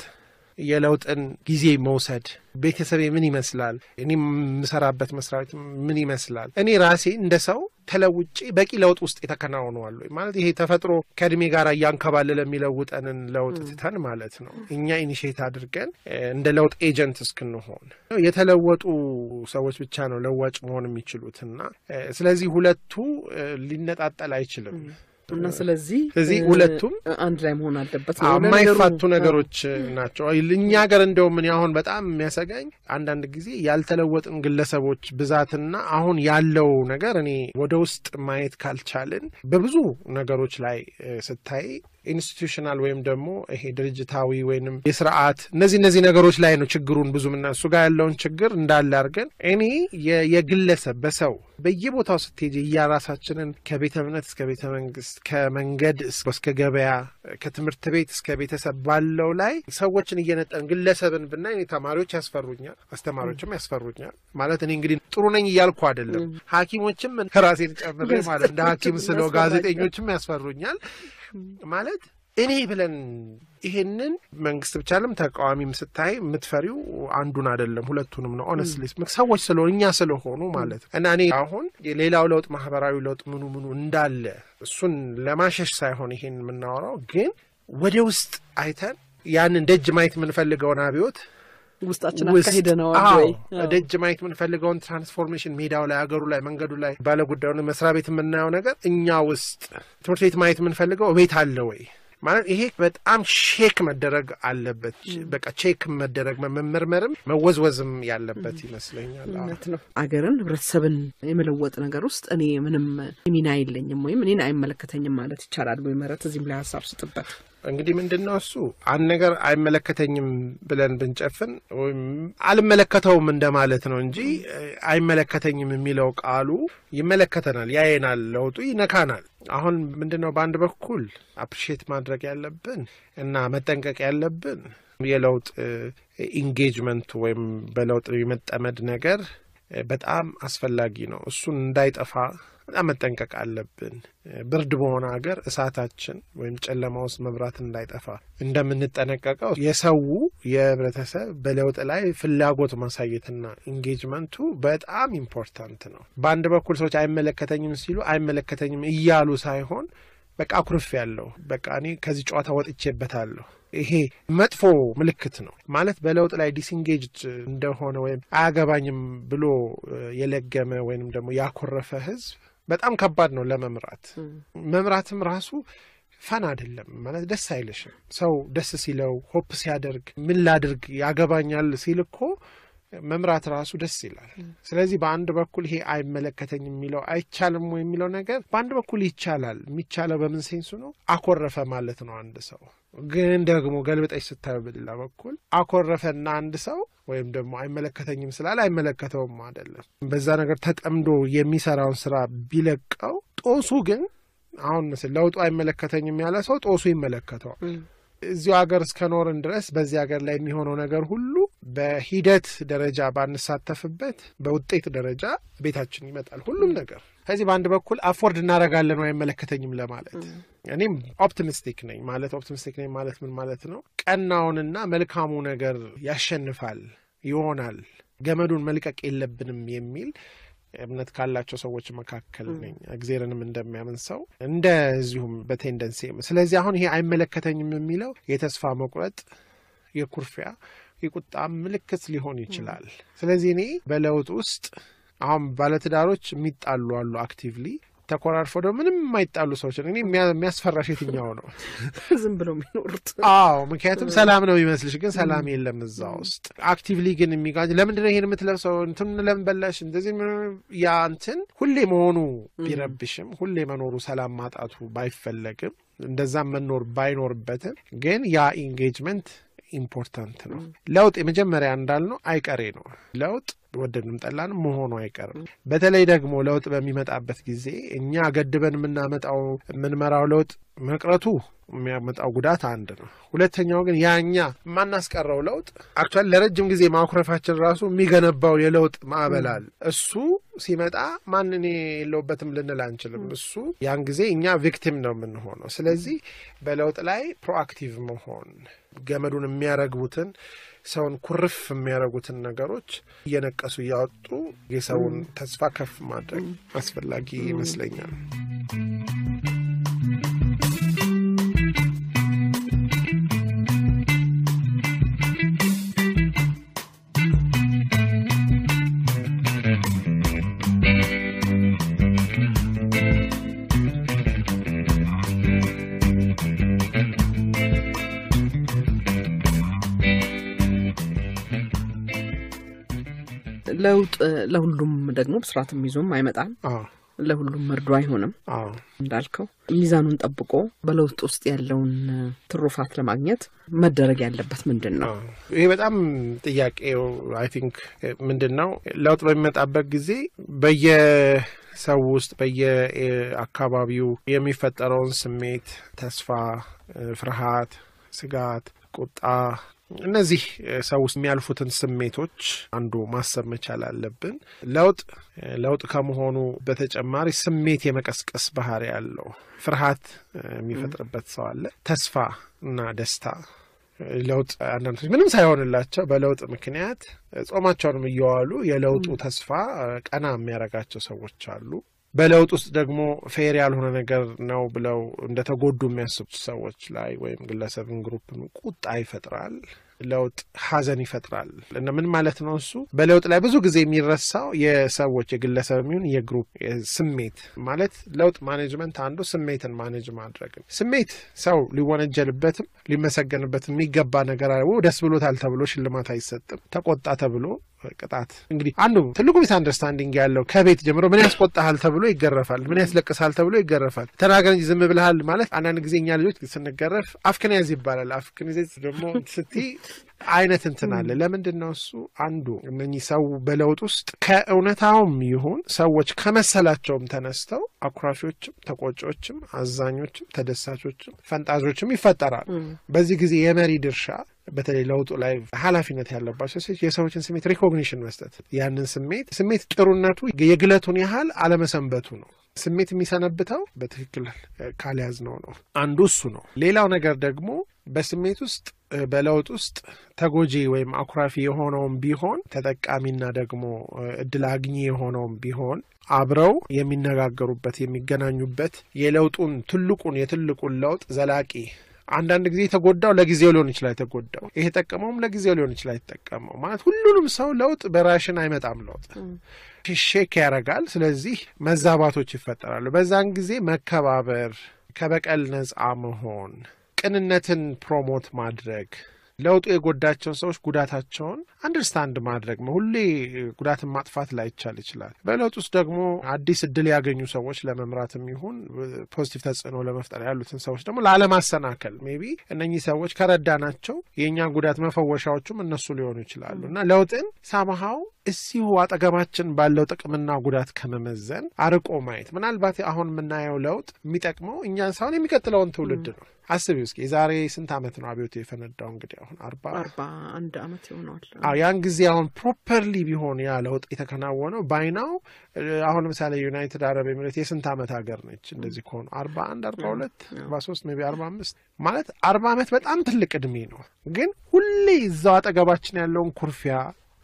የለውጥን ጊዜ መውሰድ ቤተሰቤ ምን ይመስላል፣ እኔ የምሰራበት መስሪያ ቤት ምን ይመስላል፣ እኔ ራሴ እንደ ሰው ተለውጬ በቂ ለውጥ ውስጥ የተከናውነዋል ወይ ማለት ይሄ ተፈጥሮ ከእድሜ ጋር እያንከባለለ የሚለውጠንን ለውጥ ትተን ማለት ነው እኛ ኢኒሽት አድርገን እ፣ እንደ ለውጥ ኤጀንት እስክንሆን የተለወጡ ሰዎች ብቻ ነው ለዋጭ መሆን የሚችሉትና እ፣ ስለዚህ ሁለቱ እ፣ ሊነጣጠል አይችልም። እና ስለዚህ ስለዚህ እ፣ ሁለቱም አንድ ላይ መሆን አለበት ነው አዎ፣ ለነገሩ። የማይፋቱ ነገሮች ናቸው። እኛ ሀገር እንደውም እኔ አሁን በጣም የሚያሰጋኝ አንዳንድ ጊዜ ያልተለወጥን ግለሰቦች ብዛትና አሁን ያለው ነገር እኔ ወደ ውስጥ ማየት ካልቻልን በብዙ ነገሮች ላይ እ፣ ስታይ ኢንስቲቱሽናል ወይም ደግሞ ይሄ ድርጅታዊ ወይንም የስርዓት እነዚህ እነዚህ ነገሮች ላይ ነው ችግሩን ብዙ ምና እሱ ጋር ያለውን ችግር እንዳለ አድርገን እኔ የ- የግለሰብ በሰው በየቦታው ስትሄጂ እያራሳችንን ከቤተ እምነት እስከ ቤተ መንግስት ከመንገድ እስከ እስከ ገበያ ከትምህርት ቤት እስከ ቤተሰብ ባለው ላይ ሰዎችን እየነጠን ግለሰብን ብናይ እኔ ተማሪዎች ያስፈሩኛል፣ አስተማሪዎችም ያስፈሩኛል። ማለት እኔ እንግዲህ ጥሩ ነኝ እያልኩ አይደለም። ሐኪሞችም ራሴን ጨምሬ ማለት እንደ ሐኪም ስለው ጋዜጠኞችም ያስፈሩኛል። ማለት እኔ ብለን ይሄንን መንግስት ብቻ ለም ተቃዋሚም ስታይ የምትፈሪው አንዱን አይደለም ሁለቱንም ነው። ኦነስትሊ ሰዎች ስለሆኑ እኛ ስለሆኑ ማለት ነው። እና እኔ አሁን የሌላው ለውጥ ማህበራዊ ለውጥ ምኑ ምኑ እንዳለ እሱን ለማሸሽ ሳይሆን ይሄን የምናወራው ግን ወደ ውስጥ አይተን ያንን ደጅ ማየት የምንፈልገውን አብዮት ውስጣችን ውስጥ አካሂደነዋል አዎ፣ ወይ? ደጅ ማየት የምንፈልገውን ትራንስፎርሜሽን ሜዳው ላይ አገሩ ላይ መንገዱ ላይ ባለጉዳዩን መስሪያ ቤት የምናየው ነገር እኛ ውስጥ ትምህርት ቤት ማየት የምንፈልገው ቤት አለ ወይ ማለት ይሄ በጣም ሼክ መደረግ አለበት። በቃ ቼክ መደረግ መመርመርም መወዝወዝም ያለበት ይመስለኛል። አዎ። እውነት ነው። አገርን ህብረተሰብን የመለወጥ ነገር ውስጥ እኔ ምንም ሚና የለኝም ወይም እኔን አይመለከተኝም ማለት ይቻላል ወይ? ምህረት እዚህም ላይ ሀሳብ ስጥበት። እንግዲህ ምንድን ነው እሱ አንድ ነገር አይመለከተኝም ብለን ብንጨፍን ወይም አልመለከተውም እንደማለት ነው እንጂ አይመለከተኝም የሚለው ቃሉ ይመለከተናል፣ ያየናል፣ ለውጡ ይነካናል። አሁን ምንድን ነው በአንድ በኩል አፕሪሺየት ማድረግ ያለብን እና መጠንቀቅ ያለብን የለውጥ ኢንጌጅመንቱ ወይም በለውጥ የመጠመድ ነገር በጣም አስፈላጊ ነው። እሱን እንዳይጠፋ በጣም መጠንቀቅ አለብን። ብርድ በሆነ ሀገር እሳታችን ወይም ጨለማ ውስጥ መብራት እንዳይጠፋ እንደምንጠነቀቀው የሰው የህብረተሰብ በለውጥ ላይ ፍላጎት ማሳየትና ኢንጌጅመንቱ በጣም ኢምፖርታንት ነው። በአንድ በኩል ሰዎች አይመለከተኝም ሲሉ አይመለከተኝም እያሉ ሳይሆን በቃ አኩርፍ ያለው በቃ እኔ ከዚህ ጨዋታ ወጥቼበታለሁ። ይሄ መጥፎ ምልክት ነው ማለት በለውጥ ላይ ዲስንጌጅድ እንደሆነ ወይም አያገባኝም ብሎ የለገመ ወይንም ደግሞ ያኮረፈ ህዝብ በጣም ከባድ ነው ለመምራት። መምራትም ራሱ ፈን አይደለም ማለት ደስ አይልሽም። ሰው ደስ ሲለው ሆፕ ሲያደርግ ምን ላድርግ ያገባኛል ሲል እኮ መምራት ራሱ ደስ ይላል። ስለዚህ በአንድ በኩል ይሄ አይመለከተኝም የሚለው አይቻልም ወይ የሚለው ነገር በአንድ በኩል ይቻላል። የሚቻለው በምን ሴንሱ ነው? አኮረፈ ማለት ነው አንድ ሰው። ግን ደግሞ ገልብጠሽ ስታዩ በሌላ በኩል አኮረፈና አንድ ሰው ወይም ደግሞ አይመለከተኝም ስላለ አይመለከተውም አይደለም። በዛ ነገር ተጠምዶ የሚሰራውን ስራ ቢለቀው ጦሱ ግን አሁን ምስል ለውጡ አይመለከተኝም ያለ ሰው ጦሱ ይመለከተዋል። እዚሁ ሀገር እስከኖርን ድረስ በዚህ ሀገር ላይ የሚሆነው ነገር ሁሉ በሂደት ደረጃ ባንሳተፍበት በውጤት ደረጃ ቤታችን ይመጣል ሁሉም ነገር። ከዚህ በአንድ በኩል አፎርድ እናደርጋለን ወይ አይመለከተኝም ለማለት እኔም ኦፕቲሚስቲክ ነኝ። ማለት ኦፕቲሚስቲክ ነኝ ማለት ምን ማለት ነው? ቀናውንና መልካሙ ነገር ያሸንፋል ይሆናል፣ ገመዱን መልቀቅ የለብንም የሚል እምነት ካላቸው ሰዎች መካከል ነኝ። እግዜርንም እንደሚያምን ሰው እንደዚሁም በቴንደንሲ ስለዚህ አሁን ይሄ አይመለከተኝም የሚለው የተስፋ መቁረጥ፣ የኩርፊያ፣ የቁጣ ምልክት ሊሆን ይችላል። ስለዚህ እኔ በለውጥ ውስጥ አሁን ባለትዳሮች የሚጣሉ አሉ አክቲቭሊ ተኮራርፈው ደግሞ ምንም የማይጣሉ ሰዎች እኔ የሚያስፈራሽ የትኛው ነው? ዝም ብለው የሚኖሩት አዎ፣ ምክንያቱም ሰላም ነው የሚመስልሽ፣ ግን ሰላም የለም እዛ ውስጥ። አክቲቭሊ ግን የሚጋጭ ለምንድነው ይሄን የምትለብሰው እንትን ለምን በላሽ እንደዚህ ያ እንትን ሁሌ መሆኑ ቢረብሽም ሁሌ መኖሩ ሰላም ማጣቱ ባይፈለግም እንደዛም መኖር ባይኖርበትም ግን ያ ኢንጌጅመንት ኢምፖርታንት ነው። ለውጥ የመጀመሪያ እንዳልነው አይቀሬ ነው። ለውጥ ወደድንም ጠላንም መሆኑ አይቀርም። በተለይ ደግሞ ለውጥ በሚመጣበት ጊዜ እኛ ገድበን የምናመጣው የምንመራው ለውጥ መቅረቱ የሚያመጣው ጉዳት አንድ ነው። ሁለተኛው ግን ያኛ የማናስቀረው ለውጥ አክቹዋሊ ለረጅም ጊዜ ማኩረፋችን ራሱ የሚገነባው የለውጥ ማዕበል አለ። እሱ ሲመጣ ማን እኔ የለውበትም ልንል አንችልም። እሱ ያን ጊዜ እኛ ቪክቲም ነው የምንሆነው። ስለዚህ በለውጥ ላይ ፕሮአክቲቭ መሆን ገመዱን የሚያረግቡትን ሰውን ኩርፍ የሚያደርጉትን ነገሮች እየነቀሱ እያወጡ የሰውን ተስፋ ከፍ ማድረግ አስፈላጊ ይመስለኛል። ለውጥ ለሁሉም ደግሞ ብስራትም ይዞም አይመጣም። አዎ ለሁሉም መርዶ አይሆንም። አዎ እንዳልከው ሚዛኑን ጠብቆ በለውጥ ውስጥ ያለውን ትሩፋት ለማግኘት መደረግ ያለበት ምንድን ነው? ይሄ በጣም ጥያቄው አይ ቲንክ ምንድን ነው ለውጥ በሚመጣበት ጊዜ በየሰው ውስጥ በየአካባቢው የሚፈጠረውን ስሜት፣ ተስፋ፣ ፍርሃት፣ ስጋት፣ ቁጣ እነዚህ ሰው ውስጥ የሚያልፉትን ስሜቶች አንዱ ማሰብ መቻል አለብን። ለውጥ ለውጥ ከመሆኑ በተጨማሪ ስሜት የመቀስቀስ ባህሪ ያለው ፍርሃት የሚፈጥርበት ሰው አለ። ተስፋ እና ደስታ ለውጥ አንዳንድ ሰዎች ምንም ሳይሆንላቸው በለውጥ ምክንያት ጾማቸውንም እየዋሉ የለውጡ ተስፋ ቀና የሚያደርጋቸው ሰዎች አሉ። በለውጥ ውስጥ ደግሞ ፌር ያልሆነ ነገር ነው ብለው እንደተጎዱ የሚያስቡ ሰዎች ላይ ወይም ግለሰብን ግሩፕን ቁጣ ይፈጥራል። ለውጥ ሐዘን ይፈጥራል እና ምን ማለት ነው? እሱ በለውጥ ላይ ብዙ ጊዜ የሚረሳው የሰዎች የግለሰብ የሚሆን የግሩፕ ስሜት ማለት ለውጥ ማኔጅመንት አንዱ ስሜትን ማኔጅ ማድረግ ነው። ስሜት ሰው ሊወነጀልበትም ሊመሰገንበትም የሚገባ ነገር አለ። ደስ ብሎታል ተብሎ ሽልማት አይሰጥም። ተቆጣ ተብሎ ቅጣት እንግዲህ አንዱ ትልቁ ሚስ አንደርስታንዲንግ ያለው ከቤት ጀምሮ ምን ያስቆጣሃል ተብሎ ይገረፋል፣ ምን ያስለቅሳል ተብሎ ይገረፋል። ተናገር እንጂ ዝም ብልሃል ማለት አንዳንድ ጊዜ እኛ ልጆች ስንገረፍ አፍክንያዝ ይባላል። አፍክንያዝ ደግሞ ስቲ አይነት እንትን አለ። ለምንድን ነው እሱ አንዱ እነኚህ ሰው በለውጥ ውስጥ ከእውነታውም ይሁን ሰዎች ከመሰላቸውም ተነስተው አኩራፊዎችም፣ ተቆጮችም፣ አዛኞችም፣ ተደሳቾችም፣ ፈንጣዞችም ይፈጠራሉ። በዚህ ጊዜ የመሪ ድርሻ በተለይ ለውጡ ላይ ኃላፊነት ያለባቸው ሰዎች የሰዎችን ስሜት ሪኮግኒሽን መስጠት፣ ያንን ስሜት ስሜት ጥሩነቱ የግለቱን ያህል አለመሰንበቱ ነው። ስሜት የሚሰነብተው በትክክል ካልያዝ ነው ነው አንዱ እሱ ነው። ሌላው ነገር ደግሞ በስሜት ውስጥ በለውጥ ውስጥ ተጎጂ ወይም አኩራፊ የሆነውም ቢሆን ተጠቃሚና ደግሞ እድል አግኚ የሆነውም ቢሆን አብረው የሚነጋገሩበት የሚገናኙበት የለውጡን ትልቁን የትልቁን ለውጥ ዘላቂ አንዳንድ ጊዜ የተጎዳው ለጊዜው ሊሆን ይችላል። የተጎዳው ይሄ ጠቀመውም ለጊዜው ሊሆን ይችላል። የተጠቀመው ማለት ሁሉንም ሰው ለውጥ በራሽን አይመጣም። ለውጥ ሼክ ያደርጋል። ስለዚህ መዛባቶች ይፈጠራሉ። በዛን ጊዜ መከባበር፣ ከበቀል ነጻ መሆን፣ ቅንነትን ፕሮሞት ማድረግ ለውጡ የጎዳቸውን ሰዎች ጉዳታቸውን አንደርስታንድ ማድረግ ነው። ሁሌ ጉዳትን ማጥፋት ላይቻል ይችላል። በለውጥ ውስጥ ደግሞ አዲስ እድል ያገኙ ሰዎች ለመምራትም ይሁን ፖዚቲቭ ተጽዕኖ ለመፍጠር ያሉትን ሰዎች ደግሞ ላለማሰናከል ሜቢ እነኚህ ሰዎች ከረዳናቸው የእኛን ጉዳት መፈወሻዎቹም እነሱ ሊሆኑ ይችላሉ እና ለውጥን ሳምሃው እዚሁ አጠገባችን ባለው ጥቅምና ጉዳት ከመመዘን አርቆ ማየት ምናልባት አሁን የምናየው ለውጥ የሚጠቅመው እኛን ሳይሆን የሚቀጥለውን ትውልድ ነው። አስቢ እስኪ የዛሬ ስንት ዓመት ነው አብዮቱ የፈነዳው? እንግዲህ አሁን አርባ አርባ አንድ ዓመት ይሆነዋል። አዎ ያን ጊዜ አሁን ፕሮፐርሊ ቢሆን ያ ለውጥ የተከናወነው ባይናው አሁን ለምሳሌ ዩናይትድ አረብ ኤሚሬት የስንት ዓመት ሀገር ነች? እንደዚህ ከሆኑ አርባ አንድ አርባ ሁለት አርባ ሶስት ሜይ ቢ አርባ አምስት ማለት አርባ ዓመት በጣም ትልቅ እድሜ ነው። ግን ሁሌ እዛው አጠገባችን ያለውን ኩርፊያ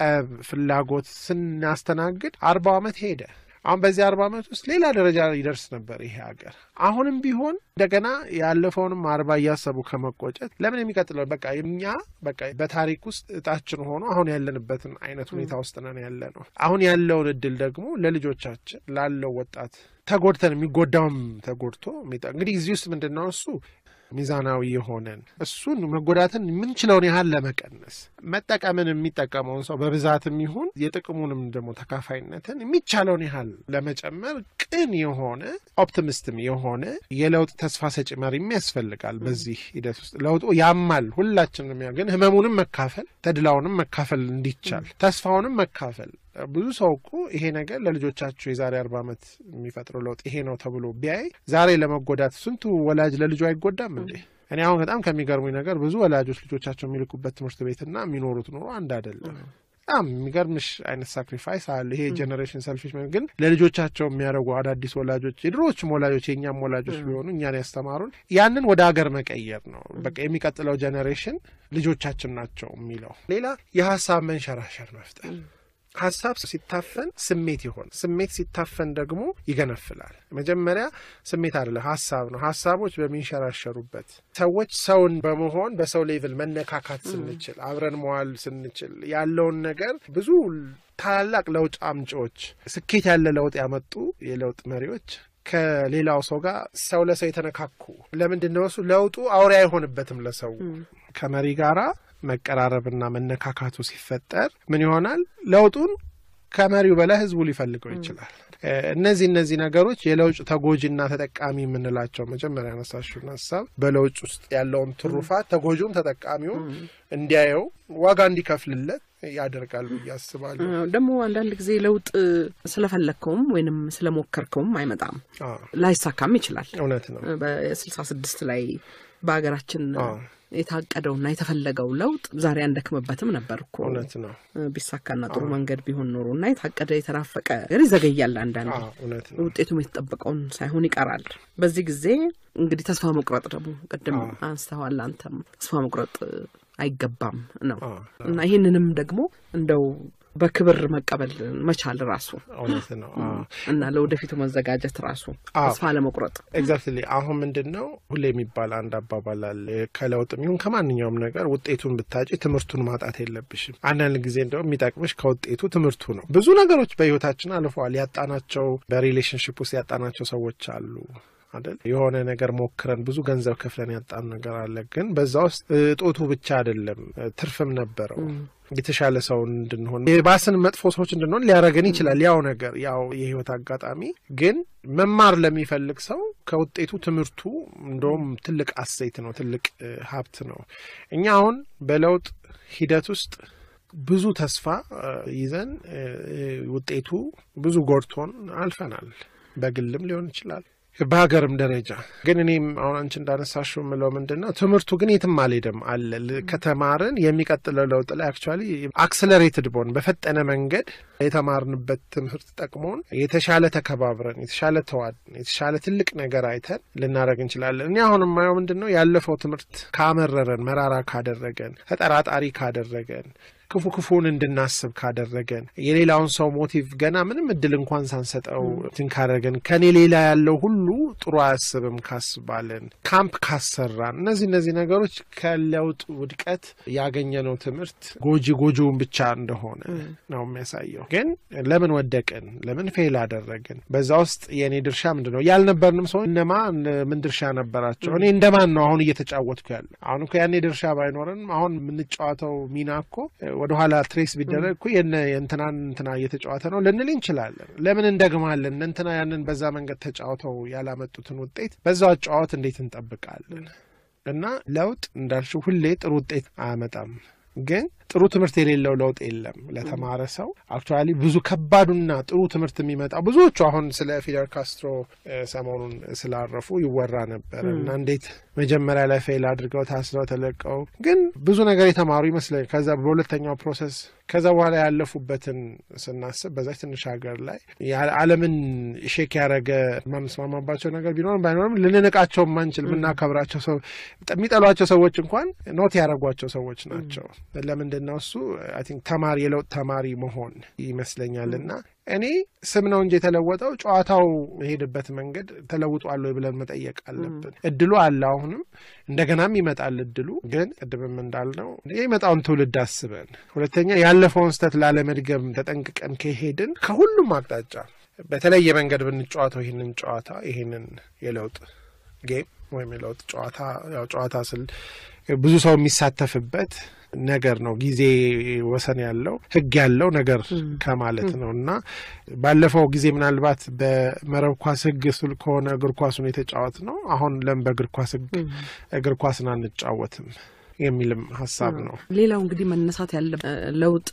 ፍላጎት ስናስተናግድ አርባው ዓመት ሄደ። አሁን በዚህ አርባ ዓመት ውስጥ ሌላ ደረጃ ይደርስ ነበር ይሄ ሀገር። አሁንም ቢሆን እንደገና ያለፈውንም አርባ እያሰቡ ከመቆጨት ለምን የሚቀጥለው በቃ እኛ በቃ በታሪክ ውስጥ እጣችን ሆኖ አሁን ያለንበትን አይነት ሁኔታ ውስጥ ነን ያለ ነው። አሁን ያለውን እድል ደግሞ ለልጆቻችን ላለው ወጣት ተጎድተን የሚጎዳውም ተጎድቶ እንግዲህ እዚህ ውስጥ ምንድን ነው እሱ ሚዛናዊ የሆነን እሱን መጎዳትን የምንችለውን ያህል ለመቀነስ መጠቀምን የሚጠቀመውን ሰው በብዛትም ይሁን የጥቅሙንም ደግሞ ተካፋይነትን የሚቻለውን ያህል ለመጨመር ቅን የሆነ ኦፕቲሚስትም የሆነ የለውጥ ተስፋ ሰጪ መሪም ያስፈልጋል። በዚህ ሂደት ውስጥ ለውጡ ያማል፣ ሁላችንም ያ ግን ህመሙንም መካፈል ተድላውንም መካፈል እንዲቻል ተስፋውንም መካፈል ብዙ ሰው እኮ ይሄ ነገር ለልጆቻቸው የዛሬ አርባ ዓመት የሚፈጥረው ለውጥ ይሄ ነው ተብሎ ቢያይ ዛሬ ለመጎዳት ስንቱ ወላጅ ለልጁ አይጎዳም እንዴ? እኔ አሁን በጣም ከሚገርሙኝ ነገር ብዙ ወላጆች ልጆቻቸው የሚልኩበት ትምህርት ቤትና የሚኖሩት ኑሮ አንድ አይደለም። በጣም የሚገርምሽ አይነት ሳክሪፋይስ አለ። ይሄ ጀኔሬሽን ሰልፊሽ ግን ለልጆቻቸው የሚያደርጉ አዳዲስ ወላጆች የድሮዎችም ወላጆች የእኛም ወላጆች ቢሆኑ እኛን ያስተማሩን ያንን ወደ ሀገር መቀየር ነው። በቃ የሚቀጥለው ጀኔሬሽን ልጆቻችን ናቸው የሚለው ሌላ የሀሳብ መንሸራሸር መፍጠር ሀሳብ ሲታፈን ስሜት ይሆን፣ ስሜት ሲታፈን ደግሞ ይገነፍላል። መጀመሪያ ስሜት አይደለም ሀሳብ ነው። ሀሳቦች በሚንሸራሸሩበት ሰዎች ሰውን በመሆን በሰው ሌቭል መነካካት ስንችል፣ አብረን መዋል ስንችል ያለውን ነገር ብዙ ታላላቅ ለውጥ አምጪዎች ስኬት ያለ ለውጥ ያመጡ የለውጥ መሪዎች ከሌላው ሰው ጋር ሰው ለሰው የተነካኩ ለምንድን ነው እሱ ለውጡ አውሬ አይሆንበትም ለሰው ከመሪ ጋራ መቀራረብና መነካካቱ ሲፈጠር ምን ይሆናል? ለውጡን ከመሪው በላይ ህዝቡ ሊፈልገው ይችላል። እነዚህ እነዚህ ነገሮች የለውጥ ተጎጂና ተጠቃሚ የምንላቸው መጀመሪያ ያነሳሽውን ሀሳብ በለውጥ ውስጥ ያለውን ትሩፋት ተጎጂውም ተጠቃሚውም እንዲያየው ዋጋ እንዲከፍልለት ያደርጋል ብዬ አስባለሁ። ደግሞ አንዳንድ ጊዜ ለውጥ ስለፈለግከውም ወይንም ስለሞከርከውም አይመጣም፣ አዎ፣ ላይሳካም ይችላል። እውነት ነው። በስልሳ ስድስት ላይ በሀገራችን አዎ። የታቀደውና የተፈለገው ለውጥ ዛሬ አንደክምበትም ነበር እኮ እውነት ነው። ቢሳካና ጥሩ መንገድ ቢሆን ኖሮ እና የታቀደ የተናፈቀ ነገር ይዘገያል። አንዳንዴ አዎ፣ እውነት ነው። ውጤቱም የተጠበቀውን ሳይሆን ይቀራል። በዚህ ጊዜ እንግዲህ ተስፋ መቁረጥ ደግሞ ቅድም አንስተዋል አንተም ተስፋ መቁረጥ አይገባም ነው አዎ፣ እና ይህንንም ደግሞ እንደው በክብር መቀበል መቻል ራሱ እውነት ነው። አዎ። እና ለወደፊቱ መዘጋጀት ራሱ አዎ። ተስፋ ለመቁረጥ ኤግዛክትሊ አሁን ምንድን ነው ሁሌ የሚባል አንድ አባባል አለ። ከለውጥም ይሁን ከማንኛውም ነገር ውጤቱን ብታጭ ትምህርቱን ማጣት የለብሽም። አንዳንድ ጊዜ እንደው የሚጠቅምሽ ከውጤቱ ትምህርቱ ነው። ብዙ ነገሮች በህይወታችን አልፈዋል። ያጣናቸው በሪሌሽንሽፕ ውስጥ ያጣናቸው ሰዎች አሉ አይደል? የሆነ ነገር ሞክረን ብዙ ገንዘብ ከፍለን ያጣን ነገር አለ። ግን በዛ ውስጥ እጦቱ ብቻ አይደለም ትርፍም ነበረው። የተሻለ ሰው እንድንሆን የባስን መጥፎ ሰዎች እንድንሆን ሊያደርገን ይችላል። ያው ነገር ያው የህይወት አጋጣሚ ግን መማር ለሚፈልግ ሰው ከውጤቱ ትምህርቱ እንደውም ትልቅ አሴት ነው፣ ትልቅ እ, ሀብት ነው። እኛ አሁን በለውጥ ሂደት ውስጥ ብዙ ተስፋ እ, ይዘን እ, ውጤቱ ብዙ ጎድቶን አልፈናል። በግልም ሊሆን ይችላል በሀገርም ደረጃ ግን እኔም አሁን አንቺ እንዳነሳሽው የምለው ምንድን ነው ትምህርቱ ግን የትም አልሄደም አለ ል- ከተማርን የሚቀጥለው ለውጥ ላይ አክቹዋሊ አክስለሬትድ ቦን በፈጠነ መንገድ የተማርንበት ትምህርት ጠቅሞን የተሻለ ተከባብረን የተሻለ ተዋድን የተሻለ ትልቅ ነገር አይተን ልናደረግ እንችላለን። እኔ አሁን የማየው ምንድን ነው ያለፈው ትምህርት ካመረረን፣ መራራ ካደረገን፣ ተጠራጣሪ ካደረገን ክፉ ክፉን እንድናስብ ካደረገን የሌላውን ሰው ሞቲቭ ገና ምንም እድል እንኳን ሳንሰጠው እንትን ካደረገን ከኔ ሌላ ያለው ሁሉ ጥሩ አያስብም ካስባለን ካምፕ ካሰራን እነዚህ እነዚህ ነገሮች ከለውጥ ውድቀት ያገኘነው ትምህርት ጎጂ ጎጂውን ብቻ እንደሆነ ነው የሚያሳየው። ግን ለምን ወደቅን? ለምን ፌል አደረግን? በዛ ውስጥ የእኔ ድርሻ ምንድን ነው? ያልነበርንም ሰው እነማ ምን ድርሻ ነበራቸው? እኔ እንደማን ነው አሁን እየተጫወትኩ ያለ? አሁን እኮ ያኔ ድርሻ ባይኖረንም አሁን የምንጫወተው ሚና እኮ ወደኋላ ትሬስ ቢደረግ እኮ የነ የእንትናን እንትና እየተጫወተ ነው ልንል እንችላለን። ለምን እንደግማለን? እንትና ያንን በዛ መንገድ ተጫውተው ያላመጡትን ውጤት በዛው አጫዋት እንዴት እንጠብቃለን? እና ለውጥ እንዳልሽው ሁሌ ጥሩ ውጤት አያመጣም። ግን ጥሩ ትምህርት የሌለው ለውጥ የለም። ለተማረ ሰው አክቹዋሊ ብዙ ከባዱና ጥሩ ትምህርት የሚመጣው ብዙዎቹ አሁን ስለ ፊደል ካስትሮ እ፣ ሰሞኑን ስላረፉ ይወራ ነበር እና እንዴት መጀመሪያ ላይ ፌል አድርገው ታስረው ተለቀው ግን ብዙ ነገር የተማሩ ይመስለኝ ከዛ በሁለተኛው ፕሮሰስ ከዛ በኋላ ያለፉበትን ስናስብ በዛች ትንሽ ሀገር ላይ ያ- ዓለምን ሼክ ያደረገ የማንስማማባቸው ነገር ቢኖርም ባይኖርም ልንንቃቸው የማንችል የምናከብራቸው ሰው የሚጠሏቸው ሰዎች እንኳን ኖት ያደረጓቸው ሰዎች ናቸው። ለምንድን ነው እሱ አይ ቲንክ ተማሪ የለውጥ ተማሪ መሆን ይመስለኛል እና እኔ ስም ነው እንጂ የተለወጠው ጨዋታው የሄደበት መንገድ ተለውጧል ወይ ብለን መጠየቅ አለብን። እድሉ አለ አሁንም እንደገናም ይመጣል እድሉ ግን ቅድምም እንዳልነው የሚመጣውን ትውልድ አስበን፣ ሁለተኛ ያለፈውን ስህተት ላለመድገም ተጠንቅቀን ከሄድን ከሁሉም አቅጣጫ በተለየ መንገድ ብንጫወተው ይህንን ጨዋታ ይህንን የለውጥ ጌም ወይም የለውጥ ጨዋታ ያው ጨዋታ ስል ብዙ ሰው የሚሳተፍበት ነገር ነው። ጊዜ ወሰን ያለው ሕግ ያለው ነገር ከማለት ነው እና ባለፈው ጊዜ ምናልባት በመረብ ኳስ ሕግ ስል ከሆነ እግር ኳሱን የተጫወት ነው። አሁን ለምን በእግር ኳስ ሕግ እግር ኳስን አንጫወትም የሚልም ሀሳብ ነው። ሌላው እንግዲህ መነሳት ያለ ለውጥ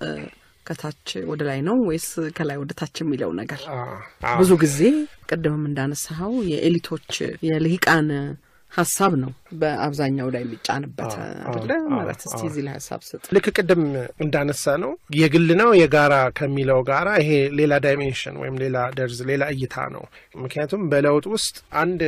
ከታች ወደ ላይ ነው ወይስ ከላይ ወደ ታች የሚለው ነገር አ- ብዙ ጊዜ ቅድምም እንዳነሳኸው የኤሊቶች የልሂቃን ሀሳብ ነው በአብዛኛው ላይ የሚጫንበት አይደለ? ማለት እስቲ እዚህ ላይ ሀሳብ ስጥ። ልክ ቅድም እንዳነሳ ነው የግል ነው የጋራ ከሚለው ጋራ ይሄ ሌላ ዳይሜንሽን ወይም ሌላ ደርዝ ሌላ እይታ ነው። ምክንያቱም በለውጥ ውስጥ አንድ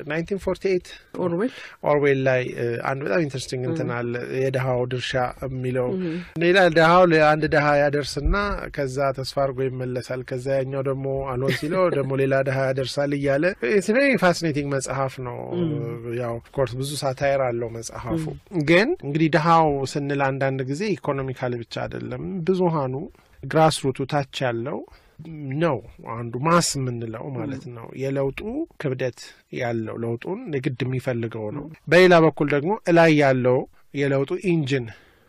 1948 ኦርዌል ኦርዌል ላይ እ, አንድ በጣም ኢንትረስቲንግ እንትን አለ የድሃው ድርሻ የሚለው ሌላ ድሃው ለአንድ ድሃ ያደርስና ከዛ ተስፋ አድርጎ ይመለሳል። ከዛ ያኛው ደግሞ አልሆን ሲለው ደግሞ ሌላ ድሃ ያደርሳል እያለ ኢትስ ቬሪ ፋሲኔቲንግ መጽሐፍ ነው። ያው ኦፍኮርስ ብዙ ሳታየር አለው መጽሐፉ። ግን እንግዲህ ድሃው ስንል አንዳንድ ጊዜ ኢኮኖሚካል ብቻ አይደለም ብዙሃኑ ግራስ ሩቱ ታች ያለው ነው አንዱ ማስ የምንለው ማለት ነው። የለውጡ ክብደት ያለው ለውጡን የግድ የሚፈልገው ነው። በሌላ በኩል ደግሞ እላይ ያለው የለውጡ ኢንጂን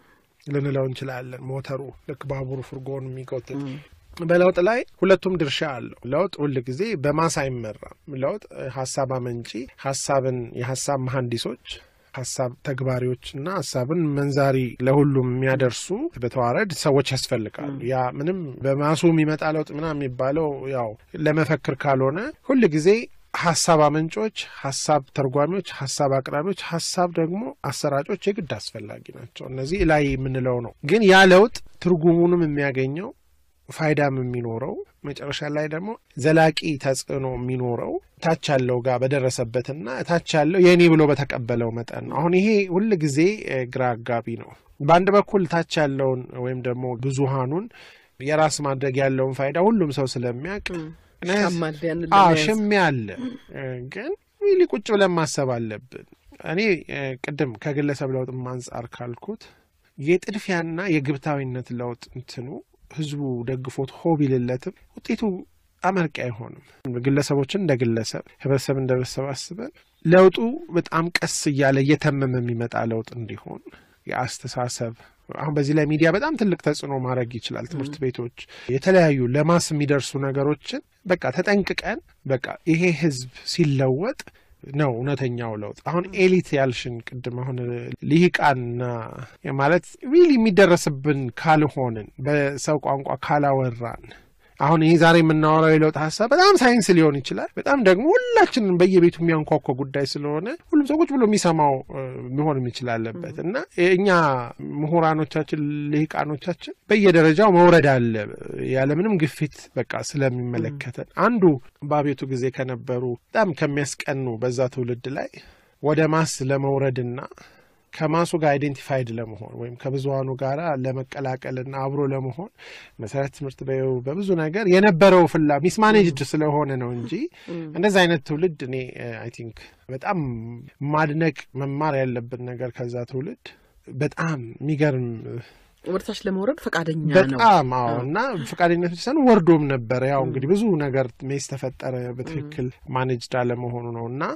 ልንለው እንችላለን። ሞተሩ ልክ ባቡሩ ፍርጎን የሚጎትት በለውጥ ላይ ሁለቱም ድርሻ አለው። ለውጥ ሁል ጊዜ በማስ አይመራም። ለውጥ ሀሳብ አመንጪ ሀሳብን የሀሳብ መሀንዲሶች ሀሳብ ተግባሪዎችና ሀሳብን መንዛሪ ለሁሉም የሚያደርሱ በተዋረድ ሰዎች ያስፈልጋሉ። ያ ምንም በማሱ የሚመጣ ለውጥ ምናምን የሚባለው ያው ለመፈክር ካልሆነ ሁል ጊዜ ሀሳብ አመንጮች፣ ሀሳብ ተርጓሚዎች፣ ሀሳብ አቅራቢዎች፣ ሀሳብ ደግሞ አሰራጮች የግድ አስፈላጊ ናቸው። እነዚህ ላይ የምንለው ነው። ግን ያ ለውጥ ትርጉሙንም የሚያገኘው ፋይዳም የሚኖረው መጨረሻ ላይ ደግሞ ዘላቂ ተጽዕኖ የሚኖረው ታች ያለው ጋር በደረሰበትና ታች ያለው የእኔ ብሎ በተቀበለው መጠን ነው። አሁን ይሄ ሁል ጊዜ ግራ አጋቢ ነው። በአንድ በኩል ታች ያለውን ወይም ደግሞ ብዙሃኑን የራስ ማድረግ ያለውን ፋይዳ ሁሉም ሰው ስለሚያውቅ ሻማል ያንን አዎ ለመያዝ ሽሚያ አለ። ግን ሪሊ ቁጭ ብለን ማሰብ አለብን። እኔ ቅድም ከግለሰብ ለውጥ አንጻር ካልኩት የጥድፊያና የግብታዊነት ለውጥ እንትኑ ህዝቡ ደግፎት ሆ ቢልለትም ውጤቱ አመርቂ አይሆንም። ግለሰቦችን እንደ ግለሰብ፣ ህብረተሰብ እንደ ህብረተሰብ አስበን ለውጡ በጣም ቀስ እያለ እየተመመ የሚመጣ ለውጥ እንዲሆን የአስተሳሰብ አሁን በዚህ ላይ ሚዲያ በጣም ትልቅ ተጽዕኖ ማድረግ ይችላል። ትምህርት ቤቶች፣ የተለያዩ ለማስ የሚደርሱ ነገሮችን በቃ ተጠንቅቀን በቃ ይሄ ህዝብ ሲለወጥ ነው እውነተኛው ለውጥ። አሁን ኤሊት ያልሽን ቅድም አሁን ልሂቃንና ማለት ሪሊ የሚደረስብን ካልሆንን በሰው ቋንቋ ካላወራን አሁን ይህ ዛሬ የምናወራው የለውጥ ሀሳብ በጣም ሳይንስ ሊሆን ይችላል። በጣም ደግሞ ሁላችንም በየቤቱ የሚያንኳኳ ጉዳይ ስለሆነ ሁሉም ሰው ቁጭ ብሎ የሚሰማው መሆን የሚችል አለበት እና እኛ ምሁራኖቻችን፣ ልሂቃኖቻችን በየደረጃው መውረድ አለ ያለምንም ግፊት በቃ ስለሚመለከተን አንዱ በአቤቱ ጊዜ ከነበሩ በጣም ከሚያስቀኑ በዛ ትውልድ ላይ ወደ ማስ ለመውረድና ከማሱ ጋር አይዴንቲፋይድ ለመሆን ወይም ከብዙሀኑ ጋር ለመቀላቀልና አብሮ ለመሆን መሰረት ትምህርት በይው በብዙ ነገር የነበረው ፍላ ሚስማኔጅድ ስለሆነ ነው እንጂ እንደዚህ አይነት ትውልድ እኔ አይ ቲንክ በጣም ማድነቅ መማር ያለብን ነገር ከዛ ትውልድ በጣም የሚገርም ወደታች ለመውረድ ፈቃደኛ ነው። በጣም አዎ። እና ፈቃደኝነት ብቻ ሳይሆን ወርዶም ነበረ። ያው እንግዲህ ብዙ ነገር ሜስ ተፈጠረ በትክክል ማኔጅድ አለመሆኑ ነው እና